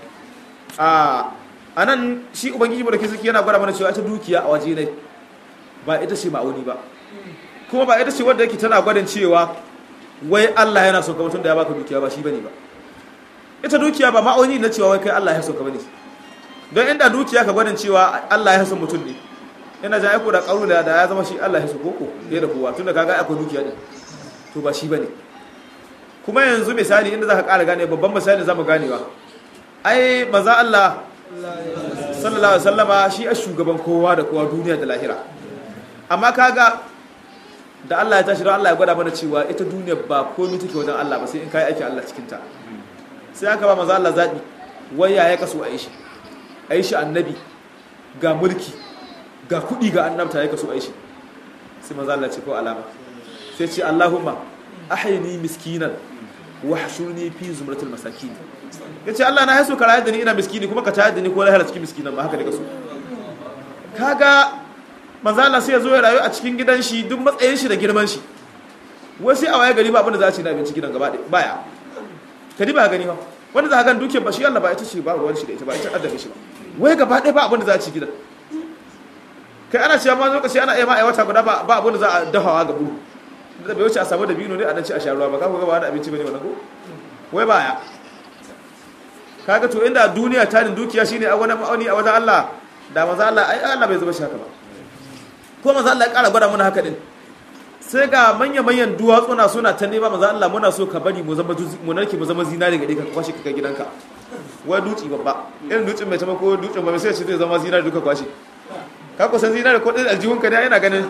Speaker 2: a nan shi ubangiji mu da kisiki yana gwada mana cewa ita dukiya a waje ne ba ita ce ma'auni ba kuma ba ita ce wadda yake tana gwadin cewa wai Allah yana so ka mutum da ya baka dukiya ba shi bane ba ita dukiya ba ma'auni na cewa wai kai Allah ya so ka bane don inda dukiya ka gwadin cewa Allah ya so mutum ne ina jan aiko da kaula da ya zama shi Allah ya so koko ya da kowa tunda kaga akwai dukiya din to ba shi bane kuma yanzu misali inda zaka ƙara gane babban misali zamu ganewa ai maza Allah sallallahu alaihi wasallama shi a shugaban kowa da kowa duniya da lahira amma kaga da Allah ya tashi don Allah ya gwada mana cewa ita duniya ba komai take wajen Allah ba sai in kai aiki Allah cikin ta sai aka ba maza Allah zabi wai ya ya kaso a yi shi a yi shi annabi ga mulki ga kuɗi ga annabta ya kaso a yi shi sai maza Allah ce ko alama sai ce Allahumma ahyini miskinan wa hashurni fi zumratil masakin yace Allah na haso ka rayar da ni ina miskini kuma ka tayar da ni ko lahira cikin miskinan ba haka ne kaso kaga manzo Allah sai ya zo ya rayu a cikin gidan shi duk matsayin shi da girman shi wai sai a waye gari ba abin da za a ci na abinci gidan gaba baya kadi ba gani ba wanda za ka gan dukiyar ba shi Allah ba ita ce ba ruwan shi da ita ba ita addabe shi ba wai gaba ɗaya ba abin da za a ci gidan kai ana cewa ma lokaci ana iya ma wata guda ba abin da za a dafawa ga buru da bai wuce a samu da bino ne a nan ci a sha ruwa ba ka ga ba da abinci bane wannan ko wai baya kaga to inda duniya tarin dukiya shine a wani ma'auni a wajen Allah da maza Allah ai Allah bai zuba shi haka ba ko maza Allah ya ƙara gwada mana haka din sai ga manya-manyan duwatsuna suna ta nema maza Allah muna so ka bari mu zama mu narke mu zama zinari gare ka kwashe ka gidanka wai duci babba irin dutsen mai ko dutsen ba sai ce zai zama zinari duka kwashe ka kusan zinari ko ɗin aljihun ka ne ina ganin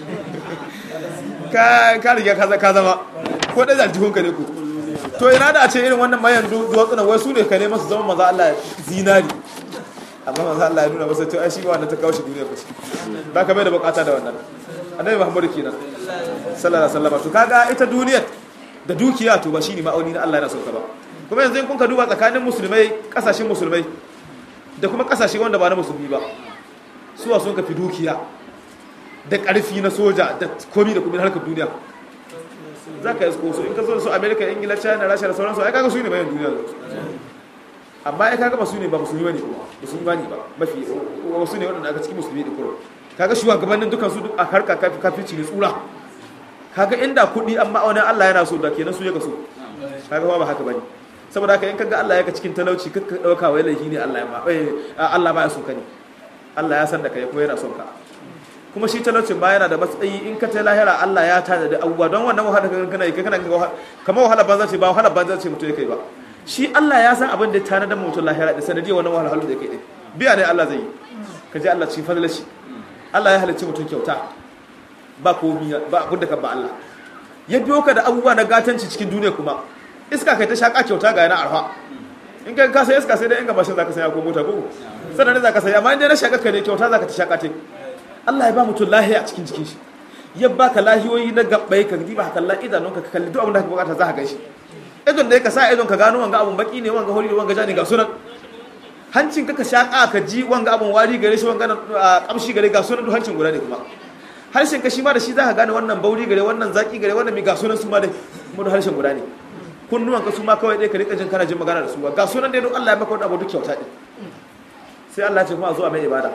Speaker 2: ka ka riga ka zama ko ɗin aljihun ka ne ku to ina da a ce irin wannan mayan duwatsuna wai su ne ka nema su zama maza Allah zinari amma maza Allah ya nuna masa to ai shi ba wannan ta kawo shi duniya ba shi ba ka bai da bukata da wannan annabi Muhammadu kenan sallallahu alaihi wasallam to kaga ita duniyar da dukiya to ba shine ma'auni na Allah yana sauka ba kuma yanzu in kun ka duba tsakanin musulmai kasashen musulmai da kuma kasashe wanda ba na musulmi ba suwa sun ka fi dukiya da ƙarfi na soja da komi da komi na harkar duniya za ka yi su in ka zo su amerika ingila china rasha da sauransu ai kaga su ne bayan duniya amma ai kaga ba su ne ba musulmi bane ba su bani ba mafi wasu ne waɗanda aka cikin musulmi da kuma kaga shugabannin dukan su a harka kafirci ne tsura kaga inda kuɗi an ma'aunin Allah yana so da kenan su ya so kaga ba haka bane saboda haka in kaga Allah ya ka cikin talauci kakka dauka wai laifi ne Allah ya ma Allah ba ya so ka ne Allah ya san da kai kuma yana son ka kuma shi talaucin ba yana da matsayi in ka ta lahira Allah ya tada da abubuwa don wannan wahala kan kana yi kana kamar wahala banza ce ba wahala banza ce mutum ya kai ba shi Allah ya san abin da ta da mutum lahira da sanadiyar wannan wahala da ya kai din biya ne Allah zai yi ka ji Allah cikin fadlar shi Allah ya halicci mutum kyauta ba komi ba abin da kan ba Allah ya biyo ka da abubuwa na gatanci cikin duniya kuma iska kai ta shaka kyauta ga yana arfa in kai ka sai iska sai dai in ga mashin zaka saya ko mota ko sannan ne zaka saya amma in dai na shaka ka ne kyauta zaka ta shaka te Allah ya ba mutum lahiya a cikin jikin shi ya baka lahiyoyi na gabbai ka diba haka Allah idanunka ka kalli duk abin da ka bukata za ka gaishe idon da ka sa idon ka gano wanga abun baki ne wanga hori ne wanga jani ga sunan hancin ka ka shaka ka ji wanga abun wari gare shi wanga kamshi gare ga sunan duk hancin guda ne kuma harshen ka shi ma da shi za ka gane wannan bauri gare wannan zaki gare wannan mai ga sunan su ma dai kuma duk harshen guda ne kunnuwan ka su ma kawai dai ka rika jin kana jin magana da su ga sunan dai don Allah ya maka wani abu duk kyauta din sai Allah ya ce kuma a zo a mai ibada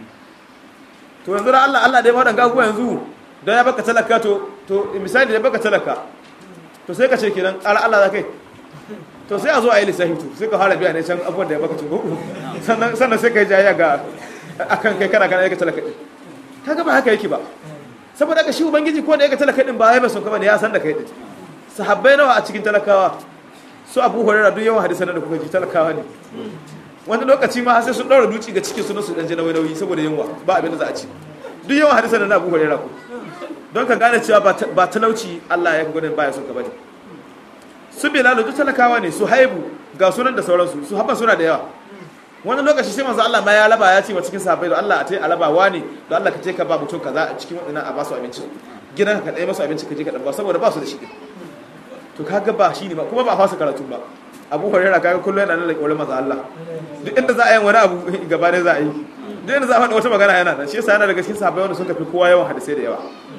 Speaker 2: to yanzu da Allah Allah dai ma dan gagu yanzu don ya baka talaka to to misali da baka talaka to sai ka ce kenan ƙara Allah za kai to sai a zo a yi lissafi to sai ka fara biya ne can abubuwan da ya baka cinko sannan sannan sai ka yi jayayya ga akan kai kana kana yake talaka din kaga ba haka yake ba saboda ka shi ubangiji ko da yake talaka din ba ya ba son kama ne ya san da kai din sahabbai nawa a cikin talakawa su abu hurairah duk yawan hadisan da kuka ji talakawa ne wani lokaci ma sai sun daura duci ga cikin su su dan ji nauyi nauyi saboda yunwa ba abin da za a ci duk yawan hadisan da abu hurairah ko don ka gane cewa ba talauci Allah ya gudun baya son ka bane su bilalu duk talakawa ne su haibu ga sunan da sauransu su haɓa suna da yawa wani lokaci sai manzo Allah ma ya laba ya ce wa cikin sahabbai da Allah a tai alaba wani da Allah ka ce ka ba mutum kaza a cikin wadannan a ba su abinci gidan ka dai masu abinci ka je ka dan ba saboda ba su da shi to kaga ba shi ne ba kuma ba a fasa karatu ba Abu Hurairah kaga kullum yana nan da kaurin manzo Allah duk inda za a yi wani abu gaba ne za a yi duk inda za a faɗa wata magana yana nan shi yasa yana daga cikin sahabbai wanda sun kafi kowa yawan hadisai da yawa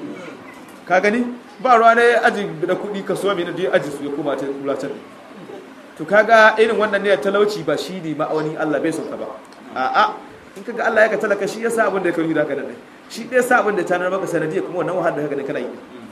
Speaker 2: ka gani ba ruwa ne aji da kuɗi ka so mai da aji su ya koma ta kulacin to kaga irin wannan ne talauci ba shi ne ma'auni Allah bai sauka ba a'a in kaga Allah ya ka talaka shi yasa abin da ya kai da haka nan shi dai sa abin da ta nar maka sanadiyya kuma wannan wahalar da haka ne kana yi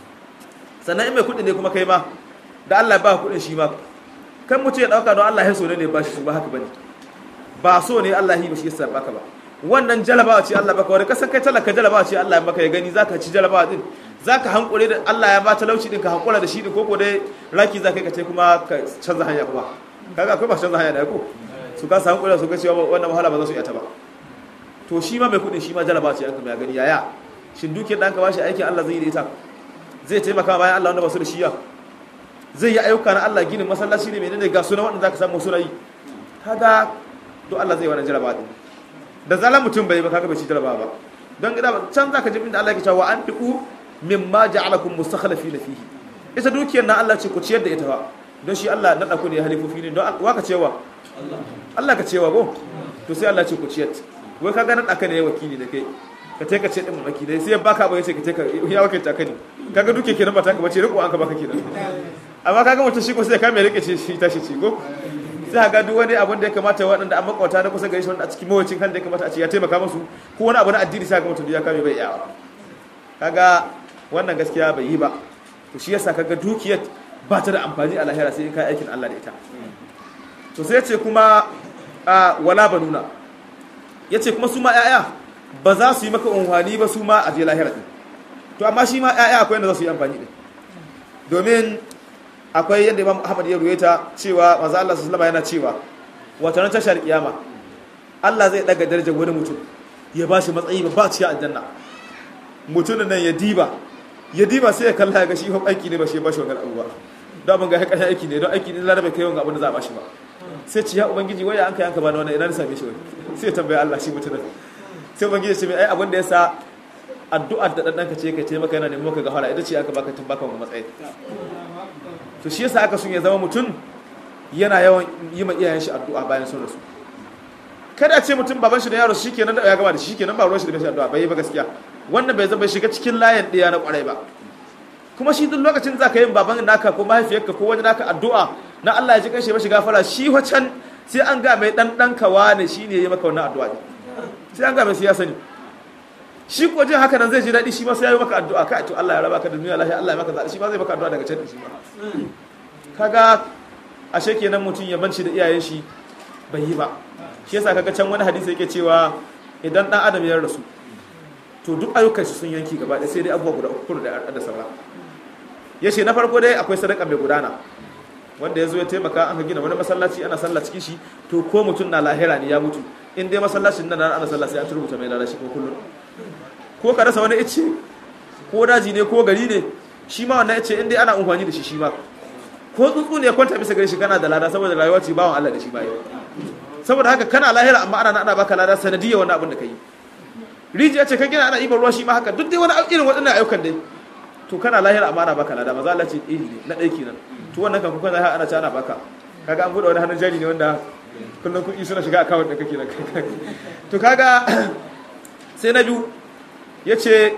Speaker 2: sannan in mai kuɗi ne kuma kai ma da Allah ba kuɗin shi ma kan mutum ya dauka don Allah ya so ne ba shi ba haka bane ba so ne Allah yi ba shi yasa baka ba wannan jalabawa ce Allah baka wani kasan kai talaka jalabawa ce Allah ya maka ya gani zaka ci jalabawa din za ka hankure da Allah ya ba talauci din ka hankula da shi din koko dai raki za ka yi ka ce kuma ka canza hanya kuma kaga akwai ba canza hanya da ko su ka samu kula su ga cewa wannan wahala ba za su iya ta ba to shi ma mai kudin shi ma jaraba ce an ya gani yaya shin dukiyar da an ka bashi aikin Allah zai yi da ita zai taimaka bayan Allah wanda ba su da shiya zai yi ayyuka na Allah ginin masallaci ne menene ga suna wanda zaka samu suna yi kaga to Allah zai wannan jaraba din da zalan mutum bai ba kaga bai ci jaraba ba don gida can zaka ji inda Allah ya ce wa an fiqu mimma ja'alakum mustakhlifina fihi ita dukiyar na Allah ce ku ciyar da ita ba don shi Allah na ku ne halifofi ne don wa ka cewa Allah ka cewa go to sai Allah ce ku ciyar wai ka ga na daka ne wakili da kai ka take ce din maki dai sai baka ba yace ka take ya wakilta ka ne kaga duke kenan ba ta ka bace riko an ka baka kenan amma kaga mutum shi ko sai ka mai rike ce shi tashi ci go sai ga duk wani abin da ya kamata waɗanda an makwata na kusa gari shi wanda a cikin mawacin kan da ya kamata a ce ya taimaka musu ko wani abu na addini sai ga mutum ya kame bai yawa kaga wannan gaskiya bai yi ba to shi yasa kaga dukiyar ba ta da amfani a lahira sai in kai aikin Allah da ita to sai ce kuma a wala banuna yace kuma su ma yaya ba za su yi maka unhwani ba su ma a je lahira din to amma shi ma yaya akwai yadda za su yi amfani din domin akwai yadda Imam Ahmad ya ruwaita cewa manzo Allah sallallahu yana cewa wata ran tashar kiyama Allah zai daga darajar wani mutum ya bashi matsayi ba cikin aljanna mutumin nan ya diba ya diba sai ya kalla ga shi hop aiki ne ba shi ba shi wannan abu ba da ban ga ya kashe aiki ne don aiki ne larabe kai wanga abin da za a bashi ba sai ci ya ubangiji waya an kai an ka bani wannan ina na same shi wai sai ya tambaya Allah shi mutumin sai ubangiji ya ce mai ai abin da yasa addu'ar da dan ka ce ka ce maka yana neman maka gafara ita ce aka baka tun baka wannan matsayi to shi yasa aka sun ya zama mutum yana yawan yi ma iyayen shi addu'a bayan sun rasu kada a ce mutum baban shi da yaro shikenan da ya gama da shi shikenan ba ruwan shi da shi addu'a bai yi ba gaskiya wannan bai zama shiga cikin layin ɗaya na ƙwarai ba kuma shi duk lokacin za ka yi baban naka ko mahaifiyarka ko wani naka addu'a na Allah ya ji kanshi mashi gafara shi wacan sai an ga mai ɗan ɗan kawa ne shi ne ya yi maka wannan addu'a ne sai an ga mai siyasa ne shi ko jin haka nan zai ji daɗi shi ma sai ya yi maka addu'a ka to Allah ya raba ka da duniya lafiya Allah ya maka zaɓi shi ma zai maka addu'a daga can shi ma kaga ashe kenan mutum ya banci da iyayen shi bai yi ba shi yasa kaga can wani hadisi yake cewa idan ɗan adam ya rasu to duk ayyukan shi sun yanki gaba ɗaya sai dai abubuwa guda uku da da saura ya ce na farko dai akwai sadaka mai gudana wanda ya zo ya taimaka an ka gina wani masallaci ana sallah cikin shi to ko mutum na lahira ne ya mutu in dai masallacin nan ana sallah sai an rubuta mai lalashi ko kullum ko ka rasa wani ice ko daji ne ko gari ne shi ma wannan ice inda ana amfani da shi shi ma ko tsuntsu ne ya kwanta bisa gare shi kana da lada saboda rayuwa ce bawan Allah da shi bayan saboda haka kana lahira amma ana ana baka lada sanadiyar wani abin da kai rijiya ce kan gina ana ibar ruwa shi ma haka duk dai wani irin waɗannan ayyukan dai to kana lahira amma ana baka lada maza Allah ce eh ne na ɗaya kenan to wannan kan kuka lahira ana ci ana baka kaga an buɗe wani hannun jari ne wanda kullum kuɗi suna shiga akawun da kake nan to kaga sai na biyu ya ce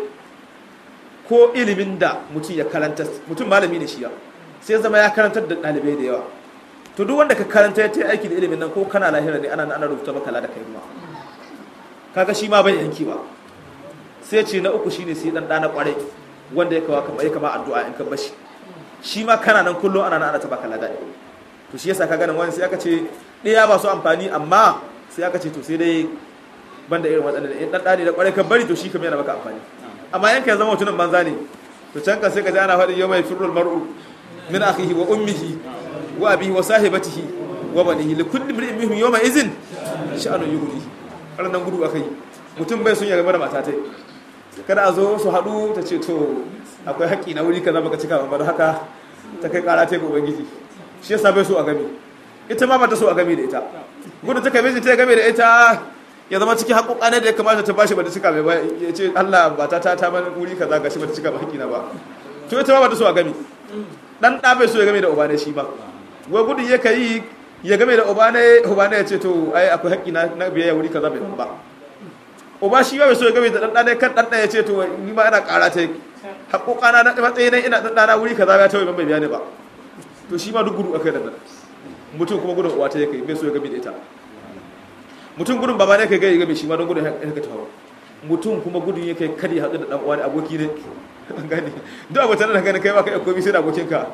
Speaker 2: ko ilimin da mutum ya karanta mutum malami ne shi ya sai zama ya karantar da ɗalibai da yawa to duk wanda ka karanta ya ta aiki da ilimin nan ko kana lahira ne ana ana rubuta maka lada kai ruwa kaga shi ma bai yanki ba sai ce na uku shine sai dan dana kwarai wanda ya kawo kama ya kama addu'a in ka bashi shi ma kana nan kullum ana nan ana ta baka lada to shi yasa kaga nan wani sai aka ce ɗaya ba su amfani amma sai aka ce to sai dai banda irin waɗannan in dan dani da kwarai ka bari to shi kamar yana maka amfani amma yanka ya zama mutumin banza ne to can ka sai ka ji ana faɗi yau mai firrul mar'u min akhihi wa ummihi wa abihi wa sahibatihi wa banihi li kulli imrin minhum yawma idhin sha'anu yughni ranan gudu akai mutum bai sun ya game da mata tai kada a zo su haɗu ta ce to akwai haƙƙi na wuri kaza baka cika ba don haka ta kai ƙara ta ga ubangiji shi yasa bai so a game ita ma bata so a game da ita gudu ta kai ta game da ita ya zama cikin haƙoƙa ne da ya kamata ta bashi bata cika mai ba ya ce Allah ba ta ta mana wuri kaza gashi bata cika ba haƙƙi na ba to ita ma bata so a game dan ɗa bai so ya game da uba ne shi ba wai gudun ya kai ya game da uba ne uba ne ya ce to ai akwai haƙƙi na biyayya wuri kaza bai ba uba shi ba bai so ya game da dan ɗa ne kan dan ɗa ya ce to ni ma ina ƙara ta haƙoƙa na matsayi ne ina dan ɗana wuri kaza ya tawaye ban bai biya ne ba to shi ma duk gudu akai da nan mutum kuma gudun uwa ta ya kai bai so ya game da ita mutum gudun baba ne kai gai game shi ma don gudun ya ka tawo mutum kuma gudun ya kai kadi haɗu da ɗan uwa ne aboki ne an gane duk abokan da gane kai ba kai komai sai da abokinka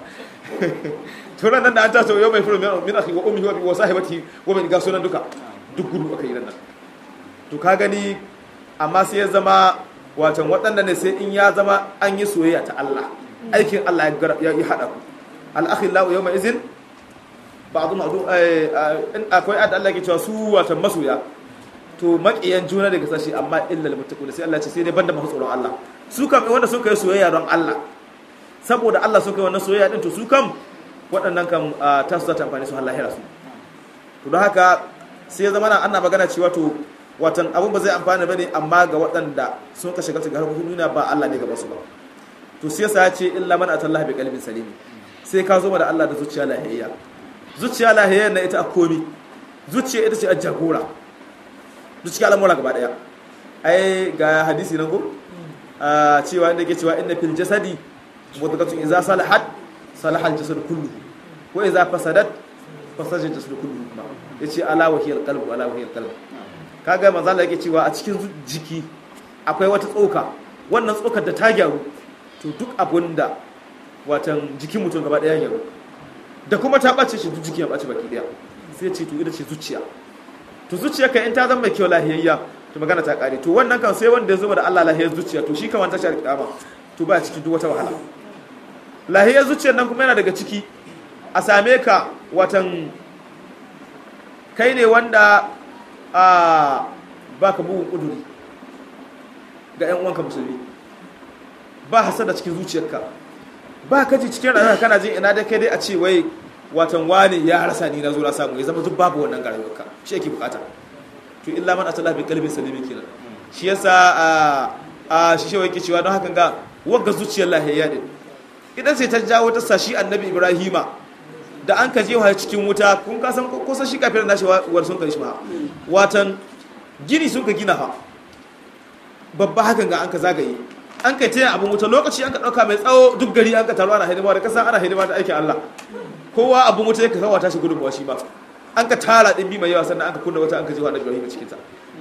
Speaker 2: to ran nan da an taso yau mai furu min akhi wa ummi wa sahibati wa min gaso nan duka duk gudu aka yi nan to ka gani amma sai ya zama watan waɗanda ne sai in ya zama an yi soyayya ta Allah aikin Allah ya yi haɗa ku al-akhillahu yawma izin ba'dhu ma'du in akwai adda Allah ke cewa su watan masoya to maƙiyan juna daga sashi amma illal muttaqun sai Allah ce sai dai banda masu tsoron Allah su kam wanda suka yi soyayya don Allah saboda Allah suka yi wannan soyayya din to su kam waɗannan kam ta su ta amfani su har lahira su to don haka sai ya zama na ana magana cewa to watan abun ba zai amfana bane amma ga waɗanda sun ka shiga cikin harkokin duniya ba Allah ne gaba su ba to sai yasa ya ce illa man atallaha bi qalbin salim sai ka zo da Allah da zuciya lahiyayya zuciya lahiyayya na ita a komi zuciya ita ce a jagora zuciya al'amura gaba daya ai ga hadisi nan ko cewa inda ke cewa inna fil jasadi mudghatu idza salahat salaha al jasad kullu wa idza fasadat fasada al jasad kullu kuma yace ala wa hiya al qalb ala wa hiya al qalb kaga manzo Allah yake cewa a cikin jiki akwai wata tsoka wannan tsokar da ta gyaru to duk abunda watan jikin mutum gaba daya gyaru da kuma ta bace shi duk jikin ya bace baki daya sai ce to ita ce zuciya to zuciya kai in ta zama mai kyau lahiyayya to magana ta kare to wannan kan sai wanda ya zama da Allah lahiyar zuciya to shi kan wanta shar kiyama to ba cikin duk wata wahala lahiyar zuciyar nan kuma yana daga ciki a same ka watan kai ne wanda a baka bugun kuduri ga ƴan uwanka musulmi ba hasada cikin zuciyarka ba ka ji cikin rayuwa kana jin ina dai kai dai a ce wai watan wani ya rasa ni na zo na samu ya zama duk babu wannan garayuwarka shi yake bukata to illa man atala bi qalbin salim kenan shi yasa a a shi shi yake cewa don hakan ga wagga zuciyar lahiyya din idan sai ta jawo ta sashi annabi ibrahima da an ka jewa cikin wuta kun ka san ko san shi kafin nashi war sun kai shi ma watan gini sun ka gina ha babba hakan ga an ka zagaye an kai taya abin wuta lokaci an ka dauka mai tsawo duk gari an ka taro ana hidima da kasan ana hidima da aikin Allah kowa abin wuta yake kawo tashi gudunmuwa shi ba an ka tara ɗin bi mai yawa sannan an ka kunna wata an ka ji wa annabi Ibrahim cikin ta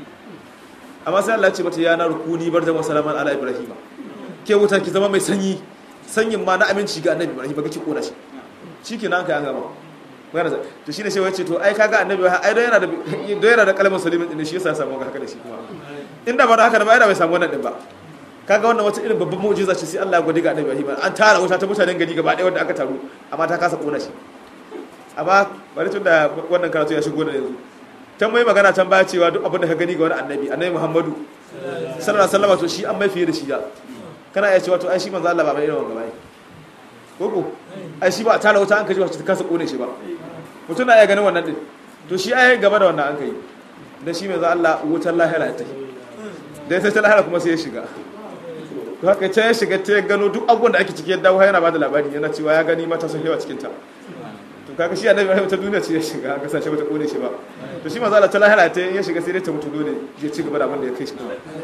Speaker 2: amma sai Allah ya ce mata ya na rukuni bar da salaman ala Ibrahim ke wuta ki zama mai sanyi sanyin ma na aminci ga annabi Ibrahim ga ki kona shi shikenan kai an gama magana to shine sai wace to ai kaga annabi ai don yana da don yana da kalmar salimin din shi yasa ya samu haka da shi kuma inda ba da haka da ba ai da bai samu wannan din ba kaga wannan wata irin babban mu'jiza ce sai Allah ya gode ga annabi Ibrahim an tara wuta ta mutanen gari gaba ɗaya wanda aka taru amma ta kasa kona shi amma bari tun da wannan karatu ya shigo da yanzu can mai magana can baya cewa duk abin da ka gani ga wani annabi annabi muhammadu sallallahu alaihi wasallam to shi an mai fiye da shi ya kana iya cewa to ai shi manzo Allah ba mai irin wanga bai koko ai shi ba a tara wuta an kaji wacce ta kasa kone shi ba mutum na iya ganin wannan din to shi ai gaba da wannan an kai dan shi manzo Allah wutar lahira ta da ya ta lahira kuma sai ya shiga to haka ta ya shiga ta gano duk abubuwan da ake ciki ya dawo yana bada labari yana cewa ya gani mata sun yawa cikin ta to kaga shi annabi Ibrahim ta duniya ce ya shiga kasance bata kone shi ba to shi manzo Allah ta lahira ta ya shiga sai dai ta mutu dole ya ci gaba da abin da ya kai shi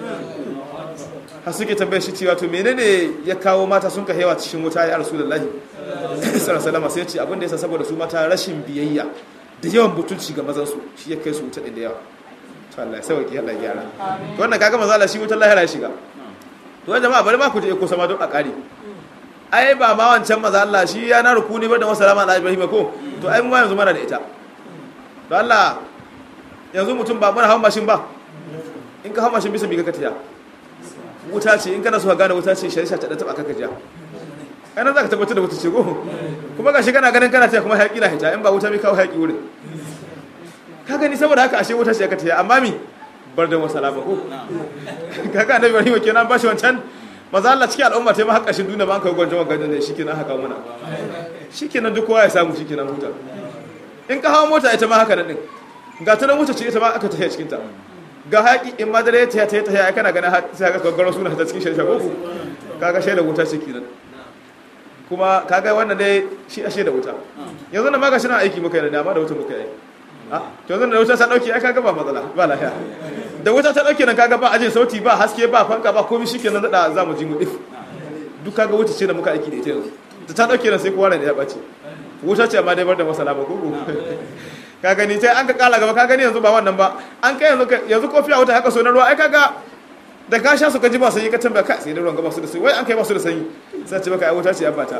Speaker 2: har suke tambayar shi cewa to menene ya kawo mata sun ka hewa cikin wuta ya rasulullahi sallallahu alaihi sai ya ce abin da yasa saboda su mata rashin biyayya da yawan butulci ga mazan su shi ya kai su wuta da yawa to Allah ya sauki Allah ya gyara to wannan kaga manzo Allah shi wutar lahira ya shiga to jama'a bari ma ku je ko sama don a kare ai ba ma wancan manzo Allah shi ya na rukuni bar da wasalama ala Ibrahim ko to ai mu ma yanzu mana da ita to Allah yanzu mutum ba muna hawan mashin ba in ka hawan mashin bisa bi ka tiya wuta ce in kana so ka gane wuta ce shari'a ta da taba kaka ja kana za ka tabbatar da wuta ce go kuma gashi kana ganin kana taya kuma haƙi na hita in ba wuta mai kawo haƙi wurin ka gani saboda haka ashe wuta ce ka taya amma mi bar da wasalama ko kaga annabi Ibrahim kenan ba shi wancan maza Allah cikin al'umma ta yi ma haƙashin duniya ba an kai gwanjon gwanjon da shikenan haka mana shikenan duk kowa ya samu shikenan huta in ka hawa mota ita ma haka nan din ga ta nan wuce ce ita ma aka tafiya cikin ta ga haƙi in ma dare ta ta ta kana ganin sai ka gaggaro suna ta cikin shari'a ko kaga shaida wuta ce kenan kuma kaga wannan dai shi ashe da wuta yanzu na maka shi na aiki muka yi da dama da wuta muka yi a to yanzu da wuta ta dauke ai kaga ba matsala ba lafiya da wuta ta dauke nan kaga ba ajin sauti ba haske ba fanka ba komai shikenan da za mu ji mu dif duk kaga wuta ce da muka aiki da ita yanzu da ta dauke nan sai kowa ne ya bace wuta ce amma dai bar da masala ba gugu ka gani sai an ka kala gaba ka gani yanzu ba wannan ba an kai yanzu yanzu kofi a wuta haka so na ruwa ai kaga da ka sha su ka ji ba sanyi ka tambaya ka sai da ruwan gaba su da sanyi wai an kai ba su da sanyi sai ce baka ai wuta ce ya bata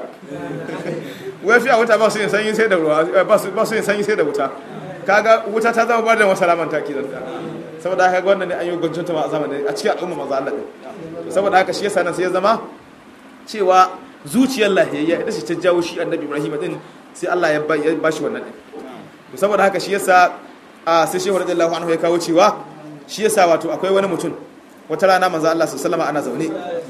Speaker 2: wai fi a wuta ba su yin sanyi sai da ruwa ba su ba su yin sanyi sai da wuta kaga wuta ta zama bar da masalaman ta kidan saboda haka wannan ne an yi gwancin ta ma a zamanin a cikin al'umma maza Allah din saboda haka shi yasa nan sai ya zama cewa zuciyar lahiyayya ita ce ta jawo shi annabi Ibrahim din sai Allah ya ba shi wannan din saboda haka shi yasa a sai shehu radiyallahu anhu ya kawo cewa shi yasa wato akwai wani mutum wata rana manzo Allah sallallahu alaihi ana zaune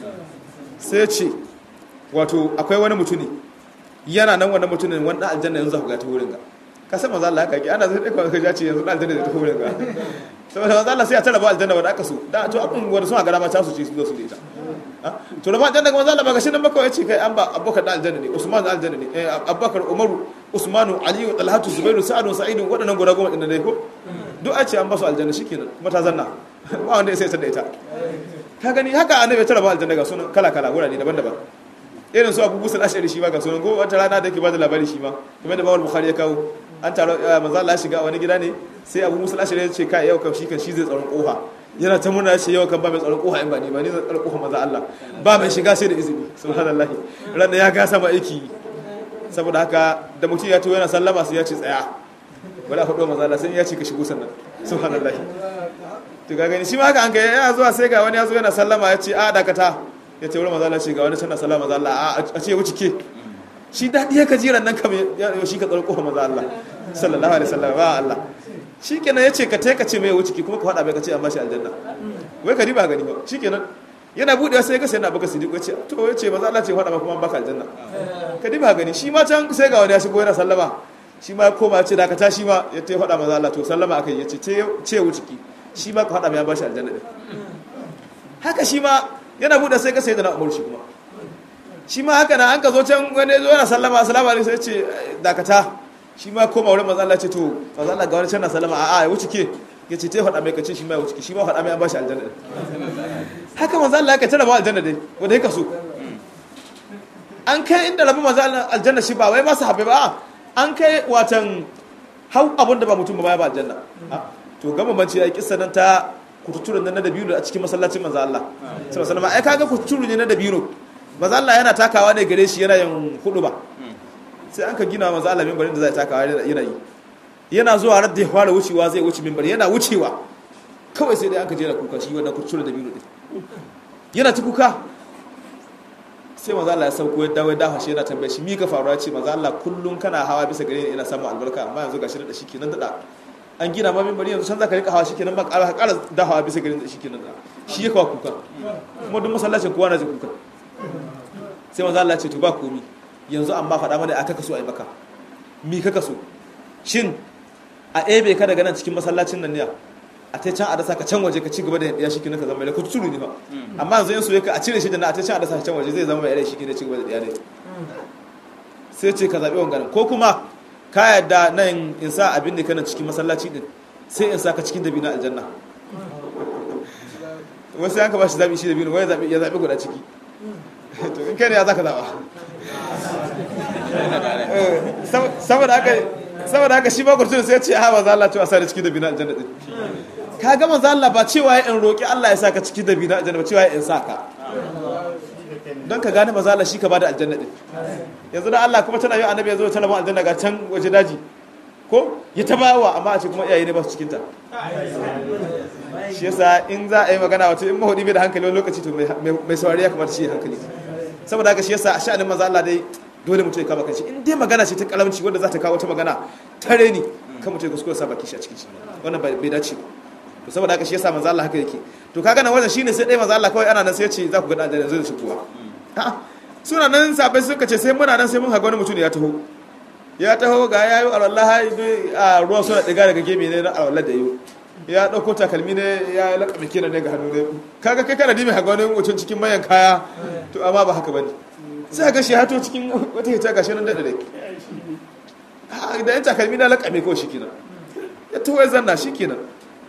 Speaker 2: sai ya ce wato akwai wani mutune yana nan wannan mutumin wanda aljanna yanzu ku ga ta wurin ga ka san manzo Allah haka ki ana zai dauka ka jace yanzu aljanna da ta wurin ga saboda manzo Allah sai ya taraba aljanna wanda aka so da to abun wanda suna gara ma ta su ce su zo su da ita to da ma aljanna ga manzo Allah ba ga shi nan ba kawai ce kai an ba abubakar da aljanna ne usman da aljanna ne abubakar umaru usmanu aliyu talhatu zubairu sa'adu sa'idu waɗannan guda goma ɗin dai ko duk a ce an ba su aljanna shikenan kuma ta zanna ba wanda ya sai ta da ita ka gani haka annabi ya taraba aljanna ga sunan kala kala wurare daban-daban irin su abu musul ashari shi ma ga sunan go wata rana da yake ba da labari shi ma kuma da bawal bukhari ya kawo an taro manzo Allah shiga wani gida ne sai abu musul ashari ya ce kai yau kam shi kan shi zai tsaron kofa yana ta murna shi yau kan ba mai tsaron kofa in ba ni ba ni zan tsaron kofa manzo Allah ba mai shiga sai da izini subhanallahi ran da ya ga sama aiki saboda haka da mutum ya to yana sallama sai ya ce tsaya bala hudu manzo Allah sai ya ce ka shigo sannan subhanallahi to ga gani shi ma haka an kai yana zuwa sai ga wani ya zo yana sallama ya ce a dakata ya ce wurin mazala ce ga wani tana salama maza Allah a ce wuce ke shi daɗi ya kajiran nan kam ya shi ka tsarko maza Allah sallallahu alaihi wasallam ba Allah shi kenan ya ce ka taika ce mai wuce ki kuma ka faɗa bai ka ce an bashi aljanna wai ka riba gani ba shi kenan yana buɗewa sai ka sai na baka sidiq ya ce to ya ce maza Allah ce faɗa ma kuma an baka aljanna ka riba gani shi ma can sai ga wani ya shigo yana sallama shi ma ya koma ya ce da ka tashi ma ya ta faɗa maza Allah to sallama akai ya ce ce wuce ki shi ma ka faɗa mai an bashi aljanna din haka shi ma yana buɗe sai ka sai da na umar shi kuma shi ma haka na an ka zo can wani zo yana sallama assalamu alaikum sai ce dakata shi ma koma wurin manzo Allah ce to manzo Allah ga wani can na sallama a'a ya wuce ke ya ce te faɗa mai kace shi ma ya wuce ke shi ma faɗa mai an bashi aljanna haka manzo Allah ka tara ba aljanna dai wanda yake so an kai inda rabu manzo Allah aljanna shi ba wai ba su habe ba an kai watan hau abun da ba mutum ba ya ba aljanna to gama banci ya kissa nan ta kututturen nan na dabino a cikin masallacin manzo Allah sallallahu alaihi wasallam ai kaga kututuru ne na dabino manzo Allah yana takawa ne gare shi yana yin hudu ba sai an ka gina manzo Allah minbarin da zai takawa yana yi yana zuwa radda ya fara wucewa zai wuce minbari yana wucewa kawai sai dai an ka jera kuka shi wannan kututturen dabino din yana ta kuka sai manzo Allah ya sauko ya dawo ya dafa shi yana tambaye shi mi ka faruwa ce manzo Allah kullun kana hawa bisa gare ni ina samu albarka amma yanzu gashi da shi kenan da an gina ma mimbari yanzu can za ka rika hawa shikenan ba ƙara ƙara dahawa bisa garin da shikenan da shi ya kawo kuka kuma duk masallacin kowa na jin kuka sai manzo Allah ce to ba komi yanzu amma faɗa mana a kaka so a yi maka mi kaka so shin a ebe ka daga nan cikin masallacin nan ne a ta can a dasa ka can waje ka ci gaba da ya shi ka zama mai ku turu ne fa amma yanzu yin so ka a cire shi da na a ta can a dasa ka can waje zai zama mai shi ne ci gaba da ya ne sai ce ka zaɓi wanganin ko kuma ka yadda nan in sa abin da kana cikin masallaci din sai in sa ka cikin dabi na aljanna wasu yanka ba shi zaɓi shi dabi wai ya zaɓi guda ciki to in kai ne ya za ka zaɓa saboda haka saboda haka shi ba kurtun sai ce ha ba za Allah cewa sa da cikin dabi na aljanna din ka ga manzo Allah ba cewa ya in roki Allah ya saka cikin dabi na aljanna ba cewa ya in saka don ka gane maza Allah shi ka bada aljanna din yanzu da Allah kuma tana yi annabi ya zo ta laban aljanna ga can waje daji ko ya ta bawa amma a ce kuma iyaye ne ba su cikin ta shi yasa in za a yi magana wato in mahudi bai da hankali wani lokaci to mai saurari ya kamata shi ya hankali saboda haka shi yasa a sha'anin maza Allah dai dole mutum ya kama kanshi in dai magana ce ta kalamci wanda za ta kawo wata magana tare ni kan mutum ya kuskure sa baki shi a cikin shi wannan bai dace ba to saboda haka shi yasa manzo Allah haka yake to kaga nan wajen shine sai dai manzo Allah kawai ana nan sai ya ce za ku ga dan aljanna zai shi kuwa suna nan sabai suka ce sai muna nan sai mun haga wani mutum ya taho ya taho ga ya yi alwallah a ruwa suna ɗiga daga gemi ne na alwallah da yau ya ɗauko takalmi ne ya laƙa kenan ne ga hannu ne kaga kai kana dimi haga wani mutum cikin mayan kaya to amma ba haka bane sai ga shi hato cikin wata hita gashi nan daɗa da da yan takalmi na laƙa ko shi kenan ya taho ya zanna shi kenan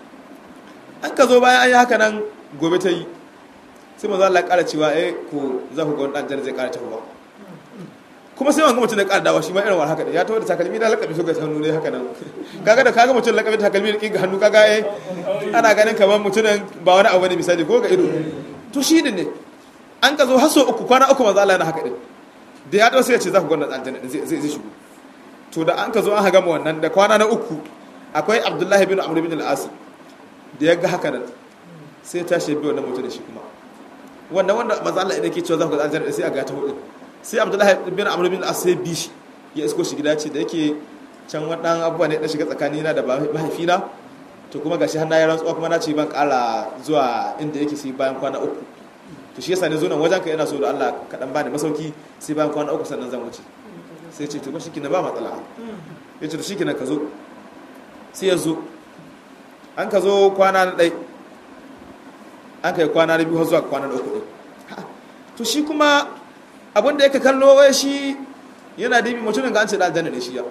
Speaker 2: an ka zo bayan an yi haka nan gobe ta yi sai manzo Allah ya ƙara cewa eh ko za ku ga wani ɗan zai ƙara tahowa kuma sai wanga mutum da ƙara dawa shi ma irin wani haka da ya taho da takalmi da lakabi so ga hannu ne haka nan kaga da kaga mutum lakabi takalmi da kinga hannu kaga eh ana ganin kamar mutumin ba wani abu ne misali ko ga ido to shi ne an ka zo har so uku kwana uku manzo Allah yana haka din da ya dawo sai ya ce za ku ga wannan aljanna din zai zai shigo to da an ka zo an haga mu wannan da kwana na uku akwai Abdullahi bin Amr bin al-As da ya ga haka nan sai ta shi bi wannan mutum da shi kuma wannan wanda manzo Allah idan ke cewa za ku ga aljanna sai a ga ta hudu sai abdullahi bin amr bin as sai bi shi ya isko shi gida ce da yake can wadan abubuwa ne da shiga tsakani na da mahaifina to kuma gashi har na yi rantsuwa kuma na ce ban kara zuwa inda yake sai bayan kwana uku to shi yasa ne zo nan wajen ka yana so da Allah ka dan bani masauki sai bayan kwana uku sannan zan wuce sai ce to ba shikenan ba matsala ya ce to shikenan ka zo sai ya zo an ka zo kwana na ɗai an kai kwana na biyu har zuwa kwana na uku ɗin to shi kuma abin da yake kallo wai shi yana dibi mutumin ga an ce da aljanna ne shi ya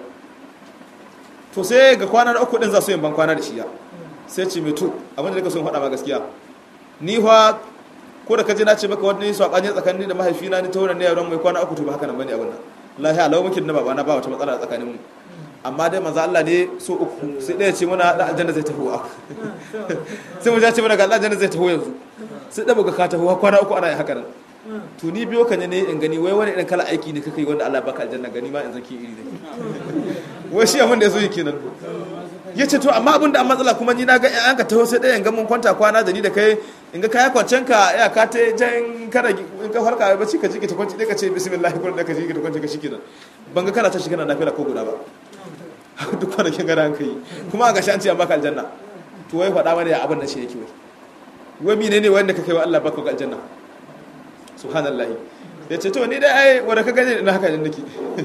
Speaker 2: to sai ga kwana na uku din za su yin ban kwana da shi ya sai ce mai to abin da nake son faɗa ma gaskiya ni fa ko da kaje na ce maka wani saɓani tsakanin da mahaifina ni ta wurin ne yaron mai kwana uku to ba haka nan bane abin nan lahi alau mukin na babana ba wata matsala tsakanin mu amma dai manzo Allah ne so uku sai ɗaya ce muna da aljanna zai taho a sai mu ja ce muna ga aljanna zai taho yanzu sai da buga ka taho kwana uku ana yi haka nan to ni biyo ka ne ne in gani wai wani irin kala aiki ne kake wanda Allah baka aljanna gani ma in zaki iri ne wai shi abin da yaso yi kenan yace to amma abin da an matsala kuma ni na ga an ka taho sai ɗaya in ga mun kwanta kwana da ni da kai in ga kaya kwancen ka ya ka ta jan kada in ka farka bacci ka ji ka kwanci ka ce bismillah kun da ka ji ka kwanci ka shikenan ban ga kana ta shi kana nafila ko guda ba duk kwanakin gada an kai kuma a gashi an ce an baka aljanna to wai faɗa mana ya abin da shi yake wai wai mine ne wanda ka kai wa Allah baka ga aljanna subhanallahi ya ce to ni dai ai wanda ka gani ina haka ne nake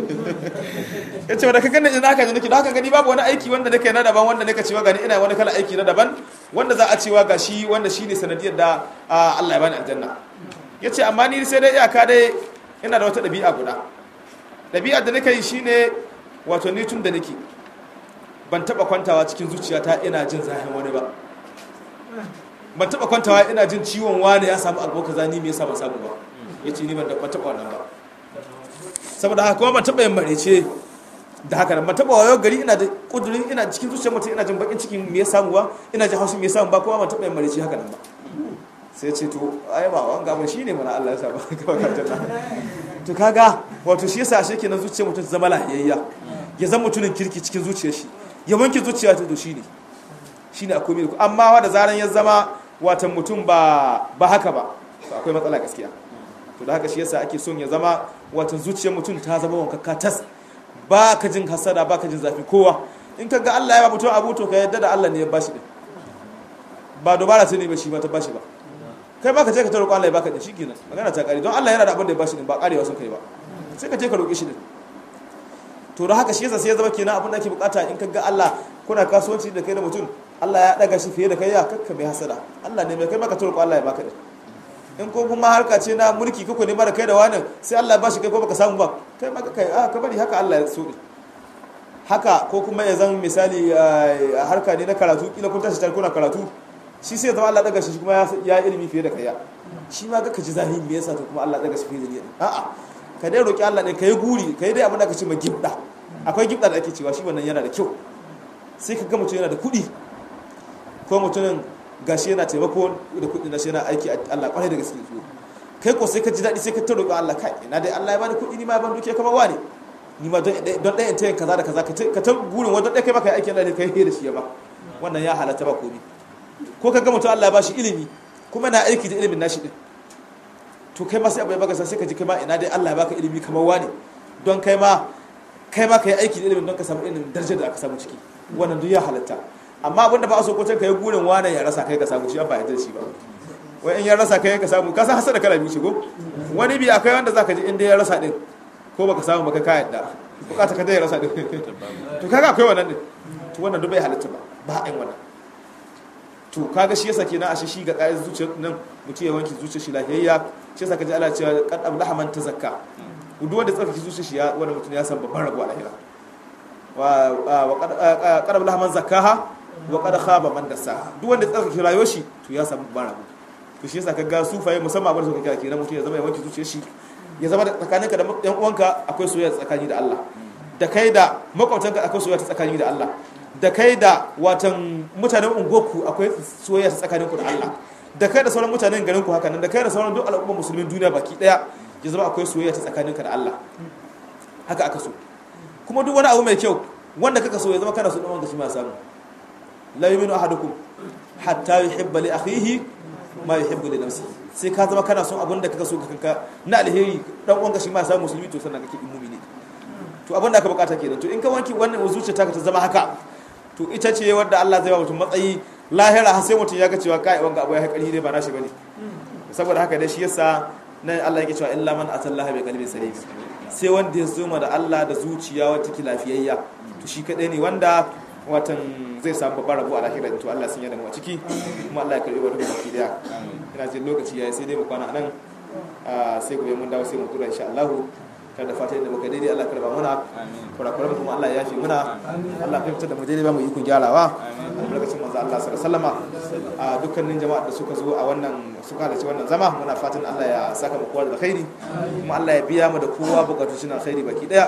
Speaker 2: ya ce wanda ka gani ina haka ne nake da haka gani babu wani aiki wanda nake na daban wanda nake cewa gani ina wani kala aiki na daban wanda za a cewa ga shi wanda shi ne sanadiyar da Allah ya bani aljanna ya ce amma ni sai dai iyaka dai ina da wata ɗabi'a guda ɗabi'ar da nake yi shine wato ni tun da nake ban taba kwantawa cikin zuciyata ina jin zahin wani ba ban taba kwantawa ina jin ciwon wani ya samu alboka zani me yasa ban samu ba yace ni ban da taba wannan ba saboda haka kuma ban taba yin marece da haka nan ban taba wayo gari ina da kudurin ina cikin zuciyar mutum ina jin bakin cikin me ya samu ba ina jin haushi me ya samu ba kuma ban taba yin marece haka nan ba sai ce to ai ba wanga ban shine mana Allah ya sa ba ka janna to kaga wato shi yasa shi kenan zuciyar mutum zama lahiyayya ya zama mutumin kirki cikin zuciyar shi ya wanke zuciya ta to shine shine akwai mai amma wa da zaran ya zama watan mutum ba ba haka ba to akwai matsala gaskiya to da haka shi yasa ake son ya zama watan zuciyar mutum ta zama wankakka tas ba ka jin hasada ba ka jin zafi kowa in ka ga Allah ya ba mutum abu to ka yadda da Allah ne ya bashi din ba dubara sai ne ba shi ba ta bashi ba kai ma ka je ka ta roƙo Allah ya baka din shikenan magana ta kare don Allah yana da abin da ya bashi din ba karewa sun kai ba sai ka je ka roƙe shi din to da haka shi yasa sai ya zama kenan abin da ake bukata in ka ga Allah kuna kasuwanci da kai da mutum Allah ya daga shi fiye da kai ya kakka mai hasada Allah ne mai kai maka ta roƙo Allah ya baka din in ko kuma harka ce na mulki kako ne mara kai da wani sai Allah ya bashi kai ko baka samu ba kai ma kai a ka bari haka Allah ya so din haka ko kuma ya zama misali a harka ne na karatu kila kun tashi tare kuna karatu shi sai ya zama Allah daga shi kuma ya ilimi fiye da kai ya shi ma ka ji zahiri me yasa to kuma Allah daga shi fiye da ni a'a ka dai roki Allah ne kai guri kai dai abin da ka ce ma gibda akwai gibda da ake cewa shi wannan yana da kyau sai ka ga mutum yana da kuɗi ko mutumin gashi yana taimako da kuɗi na shi yana aiki a Allah kwarai da gaske kai ko sai ka ji daɗi sai ka ta roƙi Allah kai ina dai Allah ya bani kuɗi ni ma ya bani dukiya kamar wani ni ma don ɗaya ta yin kaza da kaza ka ta gurin wanda ɗaya kai maka yi aikin da kai da shi ya ba wannan ya halatta ba komi ko ka ga mutum Allah ya bashi ilimi kuma na aiki da ilimin nashi din to kai ma sai abu ya baka sai ka ji kai ma ina dai Allah ya baka ilimi kamar wani don kai ma kai ma ka yi aiki da ilimin don ka samu ilimin darajar da aka samu ciki wannan duk ya halatta amma abinda ba a so ko ka yi gurin wane ya rasa kai ka samu shi an ba yadda shi ba wai in ya rasa kai ka samu ka san hasada kala biyu shigo wani bi akwai wanda zaka ji inda ya rasa din ko baka samu baka ka yadda bukata ka dai ya rasa din to kaga akwai wannan din to wannan duk bai halatta ba ba a yin wannan to kaga shi yasa kenan ashe shi ga ƙa'idar zuciyar nan mutum ya wanke zuciyar shi lafiyayya shi yasa kaji Allah cewa qad ablaha man tazakka duk wanda tsarkake zuciyar shi ya wanda mutum ya san babban rabo a lahira wa qad ablaha man zakkaha wa qad khaba man dassaha duk wanda tsarkake rayuwar shi to ya samu babban rabo to shi yasa kaga sufaye musamman abin da suka kira kenan mutum ya zama ya wanke zuciyar shi ya zama da tsakaninka da yan uwanka akwai soyayya tsakani da Allah da kai da makwabtanka akwai soyayya tsakani da Allah da kai da watan mutanen ungoku akwai soyayya tsakaninku da Allah da kai da sauran mutanen garinku haka nan da kai da sauran duk al'ummar musulmin duniya baki daya ya zama akwai soyayya tsakaninka da Allah haka aka so kuma duk wani abu mai kyau wanda kaka so ya zama kana so dan wanda shi ma samu la yu'minu ahadukum hatta yuhibba li akhihi ma yuhibbu li nafsihi sai ka zama kana son abin da kaka so kanka na alheri dan uwanka shi ma samu musulmi to sannan kake mu'mini to abin da aka bukata kenan to in ka wanki wannan zuciya ta ta zama haka to ita ce wadda Allah zai ba mutum matsayi lahira har sai mutum ya ga cewa kai wanga abu ya haƙari dai ba nashi bane saboda haka dai shi yasa nan Allah yake cewa illa man atallaha bi qalbin salim sai wanda ya zuma da Allah da zuciya wata take lafiyayya to shi kadai ne wanda watan zai samu babbar rabo a lahira to Allah sun yarda mu a ciki kuma Allah ya karbi wani baki daya ina jin lokaci yayi sai dai mu kwana nan sai gobe mun dawo sai mu tura insha Allah kada fata da muka daidai Allah karba muna kurakuran kuma Allah ya yafi muna Allah ya fitar da mu daidai ba mu yi kun gyarawa albarkacin manzo Allah sallallahu alaihi wasallama a dukkanin jama'a da suka zo a wannan suka halarci wannan zama muna fatan Allah ya saka mu kowa da alkhairi kuma Allah ya biya mu da kowa bukatun shi na alkhairi baki daya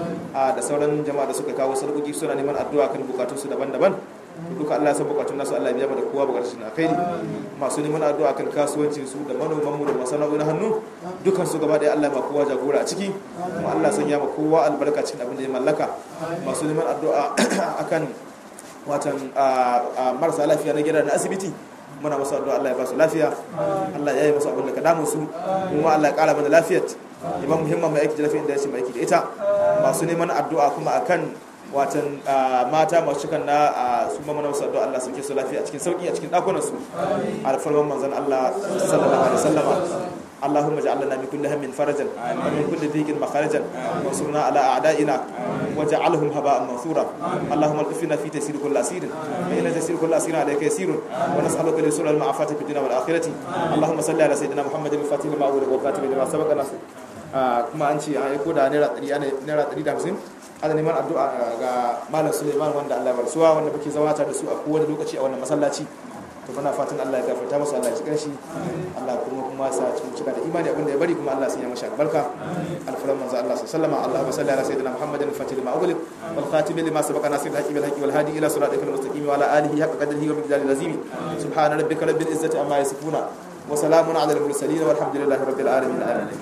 Speaker 2: da sauran jama'a da suka kawo sarkoki suna neman addu'a kan bukatun su daban-daban duka Allah ya san bukatun nasu Allah ya biya mu da kowa bukatun shi na alkhairi masu neman addu'a kan kasuwancin su da manoman mu da masana'o'i na hannu dukan su gaba daya Allah ya ba kowa jagora a ciki kuma Allah san ya ma kowa albarka cikin abin da ya mallaka masu neman addu'a akan watan marasa lafiya na gida na asibiti muna masu addu'a Allah ya ba su lafiya Allah ya yi masu abin da ka damu su kuma Allah ya kara mana lafiyar ya ba muhimman mai aiki da lafiya inda ya ce mai aiki da ita masu neman addu'a kuma akan watan mata masu cikan na su ma mana masu addu'a Allah sauke su lafiya a cikin sauki a cikin dakunan su alfarman manzon Allah sallallahu alaihi wasallama اللهم اجعل لنا من كل هم فرجا ومن كل ضيق مخرجا وانصرنا على اعدائنا واجعلهم هباء منثورا اللهم القفنا في تيسير كل اسير فان تيسير كل اسير عليك يسير ونسالك اليسر المعافاه في الدنيا والاخره اللهم صل على سيدنا محمد الفاتح لما اغلق والخاتم لما سبق ناصر kuma an ce an aiko da naira 150 ana neman addu'a ga malam suleiman wanda allah ya barsuwa wanda muke zama da su a kowane lokaci a wannan masallaci to muna fatan Allah ya gafarta masa Allah ya cikin shi Allah kuma kuma sa cikin cika da imani abinda ya bari kuma Allah sun yi masa albarka alfaran manzo Allah sallallahu alaihi Allahumma salli ala sayyidina Muhammadin al-fatih lima ughliq wal khatim lima sabaqa nasir al-haqi bil haqi wal hadi ila siratikal mustaqim wa ala alihi haqqa qadrihi wa miqdarihi al-azim subhana rabbika rabbil izzati amma yasifuna wa salamun ala al-mursalin walhamdulillahi rabbil alamin